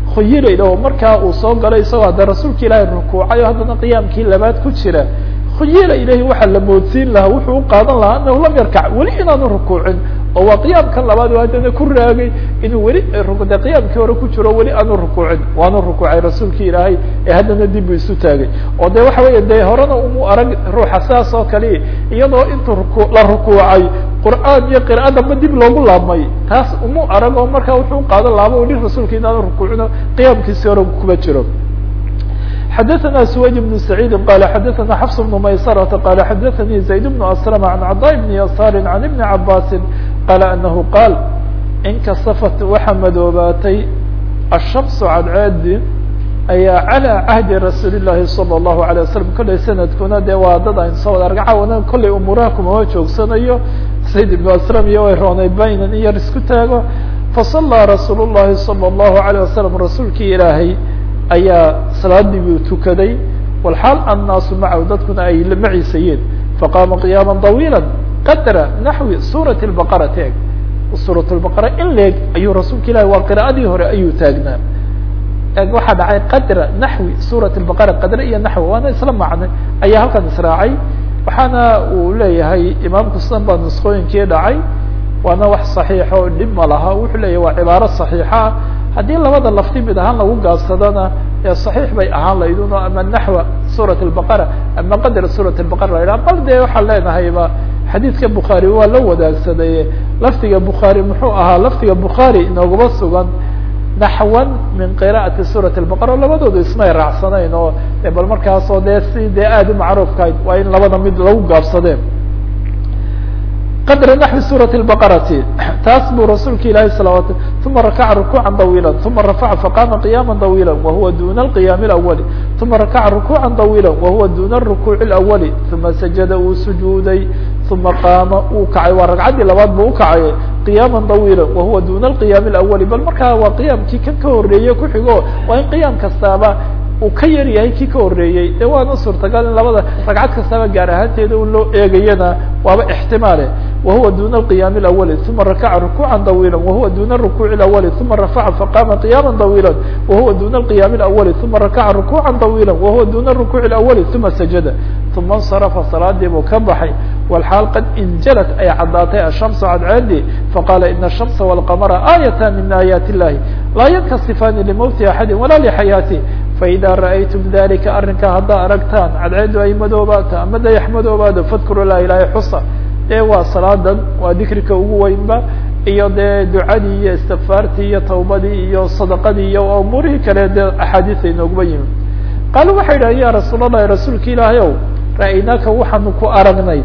khuyila oo markaa uu soo galay isagoo hadda rasuulka ilaahay rukuucay oo haddana qiyaamkii labaad ku jira khuyila ilahi waxaa la moodsiin lahaa wuxuu u qaadan lahaa anahu lam yarkac weli inaanu rukuucin oo waa qiyaamkan labaad oo haddana ku raagay inuu weli de qiyaamkii hore ku jiro weli aanu rukuucin waanu rukuucay rasuulki ilaahay ee haddana dib buu isu taagay oo de waxa weya de horena umu arag ruuxa saas oo kale iyadoo intuu ruku la rukuucay qur'aan iyo qira'adaba dib loogu laabmay taas umu arag oo markaa wuxuu qaadan laaba o dhi rasuulka inaanu rukuucino qiyaamkiisi hore kuma jiro xdثna سويد بن سعيد qال xdثna xفص بن maysرة qال xdثnي زaيد بن أسلم عن cضاء بن يسار عن بن عabاس qال أنه qاal inkasفت waxa madoobaatay الشhمس cadceedi ayaa عalى cهdi رasuuل الlahi صلى الله عليه وسلم kollay snadkuna de waa dad ayn soo wada argacawana kollay umuuraha kumama joogsanayo زayd بن أسلم iyo way roonay baynan in yar isku taago faصلىa رasuul الlahi صلى الله عليه وسلم rasuulkii ilaahay ayaa salaadii buu tukaday walxaal annaasu macahu dadkuna ay la maciisayeen faqaama qiyaama طawiila qadra naxwi suurati lbaqara teeg suurat lbaqara in leeg ayuu rasuulka ilahi waa qira'adii hore ayuu taagnaa eeg waxaa dhacay qadra naxwi suurat lbaqara qadre iyo naxwi waana isla macne ayaa halkan israacay waxaana uu leeyahay imaamku sidan baa nusqooyinkii dhacay waana wax صaxiixa oo dhib ma laha wuxuu leeyahy waa cibaaro صaxiixa ah haddii labada lafti mid ahaan lagu gaabsadona ee صaxiix bay ahaan laydun oo ama naxwa suuraة الbaqara ama qadr suuraة الbaqara la yidhaha bal dee waxaan leenahayba xadiidka bukhaari waa la wadaagsaday lafdiga bukhaari muxuu ahaa lafdiga bukhaari inooguma sugan naxwan min qira'ati suuraة الbaqara labadoodu ismay raacsanayn oo bal markaasoo dee si dee aada u macruufkahayd waa in labada mid lagu gaabsadeen qadra naxwi suuraة الbaqarati taas buu rasuulka ilahi salawat uma rakaca rukuuca طawiila uma rafaca faqama qiyama طawiila wahuwa duna اlqiyaam اlأwali uma rakaca rukuuca طawiila wahuwa duna الrukuuc اlأwali uma sajada uu sujuuday uma qaama uu kacay waa ragcaddii labaad buu ukacay qiyaama طawiila wahuwa duna اlqiyaam اlأwali bal markaa waa qiyaamkii kan ka horeeye kuxigo waa in qiyaam kastaaba uu ka yar yahay kii ka horeeyey de waana suurtagal in labada ragcad kastaba gaar ahaanteeda u loo eegayana waaba ixtimaale wahuwa duna اlqiyaam اlأwali uma rakaca rukuuca طawiila wahuwa duna الrukuuc اlأwali uma rafaca faqama qiyama طawiila wahuwa duna اlqiyaam اlأwali uma rakaca rukuuca طawiila wahuwa duna الrukuuc اlأwali uma sajada uma اnsarafa salaadii buu ka baxay walxaal qad injalat ay caddaatay ashamsu cadceedi faqala ina الshamsa wاlqamara aayatan min aayaat اllahi laa yankasifaani limowti axadi walaa lixayaati faida ra'aytum dalika arrinkaa haddaa aragtaan cadceedu ay madoobaata ama dayax madoobaado fadkuru laa ilaha xusa dee waa salaadan waa dikrika ugu weynba iyo dee ducadii iyo istikfaartii iyo tawbadii iyo sadaqadii iyo umuurihii kale dee axaadiisa inooguma yimi qaalu waxay idhaha ya rasuul allahi rasuulka ilaahay ow ra'aynaaka waxaanu ku aragnay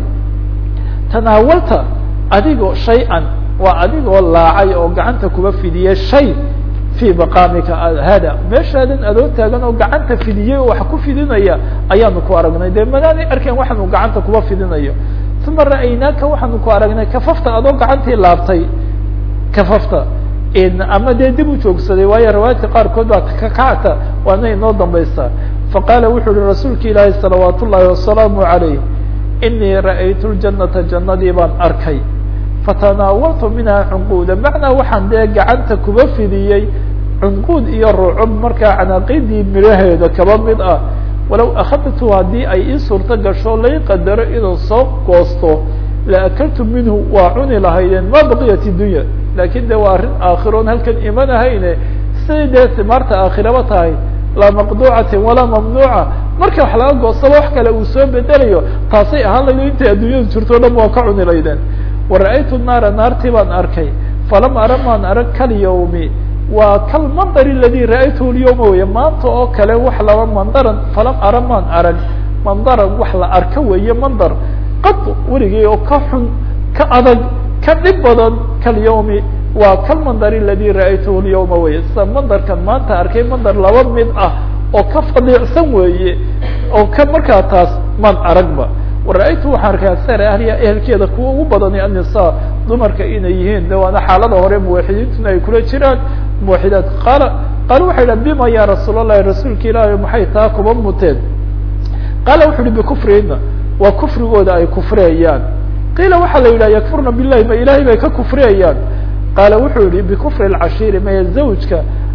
tanaawalta adigoo shay-an waa adigoo laacay oo gacanta kuba fidiyey shay fi maqaamika hada meeshaadan adoo taagan oo gacanta fidiyey oo wax ku fidinaya ayaanu ku aragnay dee manaanay arkeen waxaanu gacanta kuba fidinayo uma ra'aynaaka waxaanu ku aragnay kafafta adoo gacantii laabtay kafafta ama dee dib u joogsaday waayo riwaayadka qaarkood baa kakacta waana inoo dambaysaa faqaala wuxuu uhi rasuulka ilaahi salawaat ullahi wasalaamu calayh inii ra'aytu ljanata jannadii baan arkay fatanaawaltu minha cunquuda macnaa waxaan dee gacanta kuba fidiyey cunquud iyo rucub markaa canaaqidii midhaheeda kaba mid ah walow akhadtu haddii ay ii suurto gasho lay qadaro inuu soo goosto la akaltu minhu waa cuni lahaydeen ma baqiyat dunya lakin de waa arrin aakhiroon halkan imanahayne siday dee simaarta aakhiraba tahay laa maqduucatin walaa mamnuuca marka wax laga goostaba wax kale uu soo bedelayo taasay ahaan laydo intay adduunyadu jirto o dhan waa ka cuni laydeen wara'aytu naara naartii baan arkay falam ara maan arag kalyawmi waa kalmandar aladi ra'aytuhu lyawma weeye maanta oo kale wax laba mandaran falam ara maan arag mandaran wax la arka weeye mandar qad weligay oo ka xun ka adag ka dhib badan kalyawmi waa kalmandar aladi ra'aytuhu lyawma weye sida mandarkan maanta arkay mandar laba mid ah oo ka fadiicsan weeye oo ka markaa taas maan aragba wara-aytu waxaan arkay aksar ahliya ehelkeeda kuwa ugu badani annisaa dumarka inay yihiin de waana xaalada hore muwaxidiintuna ay kula jiraan muwaxidaad qaala qaala waxay idhaha bima ya rasuul allahi rasuulka ilaahi maxay taa kuba muteen qaala wuxu uhi bikufrihina waa kufrigooda ay kufriyayaan qiila waxaa la yidhaha yakfurna billahi ma ilahay bay ka kufriyayaan qaala wuxuu yihi bikufri lcashiiri maya zawjka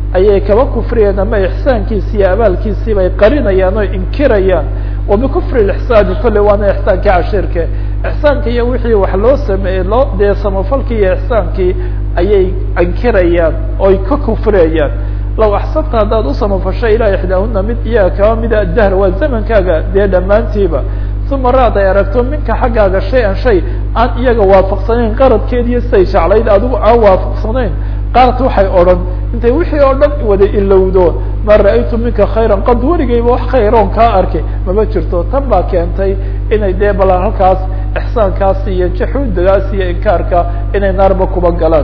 ayay kaba kufriyeen ama ixsaankiisi iyo abaalkiisii bay qarinayaan oo inkirayaan wa bikufri lixsaani kolley waana ixsaankii cashiirke ixsaanka iyo wixii wax loo sameeyey loo dee samafalkii iyo ixsaankii ayay inkirayaan oy ka kufriyayaan law axsanta haddaad u samafasho ilaa ixdaahuna mid iyaga kaba mida dahr waa zamankaaga dee dhammaantiiba uma raad ay aragto minka xaggaaga shay-an shay aan iyaga waafaqsanayn qaradkeediiyo siday jeclayd adigu aan waafaqsanayn qaarad waxay odhan intay wixii oo dhan wada ilowdo ma ra-aytu minka khayran qad weligayba wax khayroon kaa arkay mama jirto tan baa keentay inay dee balan halkaas ixsaankaas iyo jaxuudagaas iyo inkaarka inay naarba kuba galaan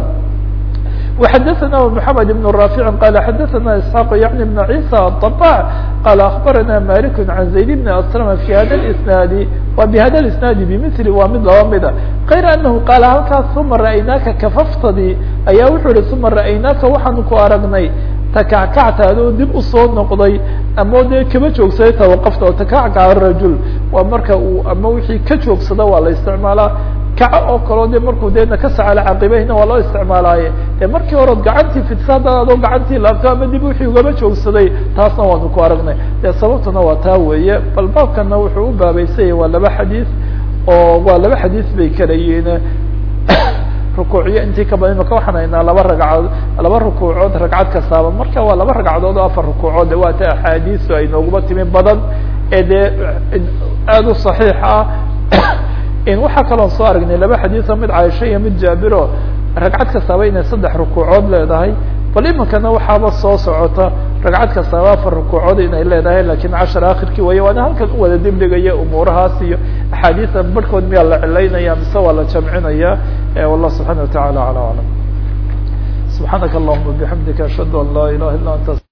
وxdثna محمد بن رافع قال xdثna اسحاq يعني بن عيسى الطباع قال أخبرنا مالك عن زيد بن أسلم في hda الاسناaد و بhda الاسناaد بمثل waa mid laba mida غayr أنه قال halkaas ثuma رأيناka kafaftadii ayaa wuxuu hi ثuma رأيناka waxaanu ku aragnay takackactaad oo dib usoo noqday ama dee kaba joogsaday tawaqafta oo takackaca rajul waa marka uu ama wixii ka joogsada waa la isticmaalaa kaco oo kaleo de markuu deedna ka sacala caqibeyna waa loo isticmaalaaye dee markii hore gacantii fidsa haddaad adoo gacantii laabto ama dib wixii ugaba joogsaday taasna waanu ku aragnay dee sababtuna waa taa weeye bal baabkana wuxuu u baabeysanya waa laba xadiis oo waa laba xadiis bay kala yihiin rukuucyo intii ka badan imaka waxaan haynaa laba ragcadood laba rukuucood ragcad kastaaba marka waa laba ragcadood oo afar rukuucood de waa ta axaadiisu ay nooguba timi badan ee dee aada u صaxiix ah waxaa kaloon soo aragnay laba xadiiso mid caaisha iyo mid jaabiro ragcad kastaaba inay saddex rukuucood leedahay bal iminkana waxaaba soo socota ragcad kastaaba afar rukuucood inay leedahay lakin cashar akhirkii waya waana halkan u wada dibdhigaya umuurahaas iyo axaadiisa barhkood miyaa la cilaynaya mise waa la jamcinaya wallah subxana wa tacala ala aclam subxaanaka allahuma bixamdika ashhadu an laa ilaha illa anta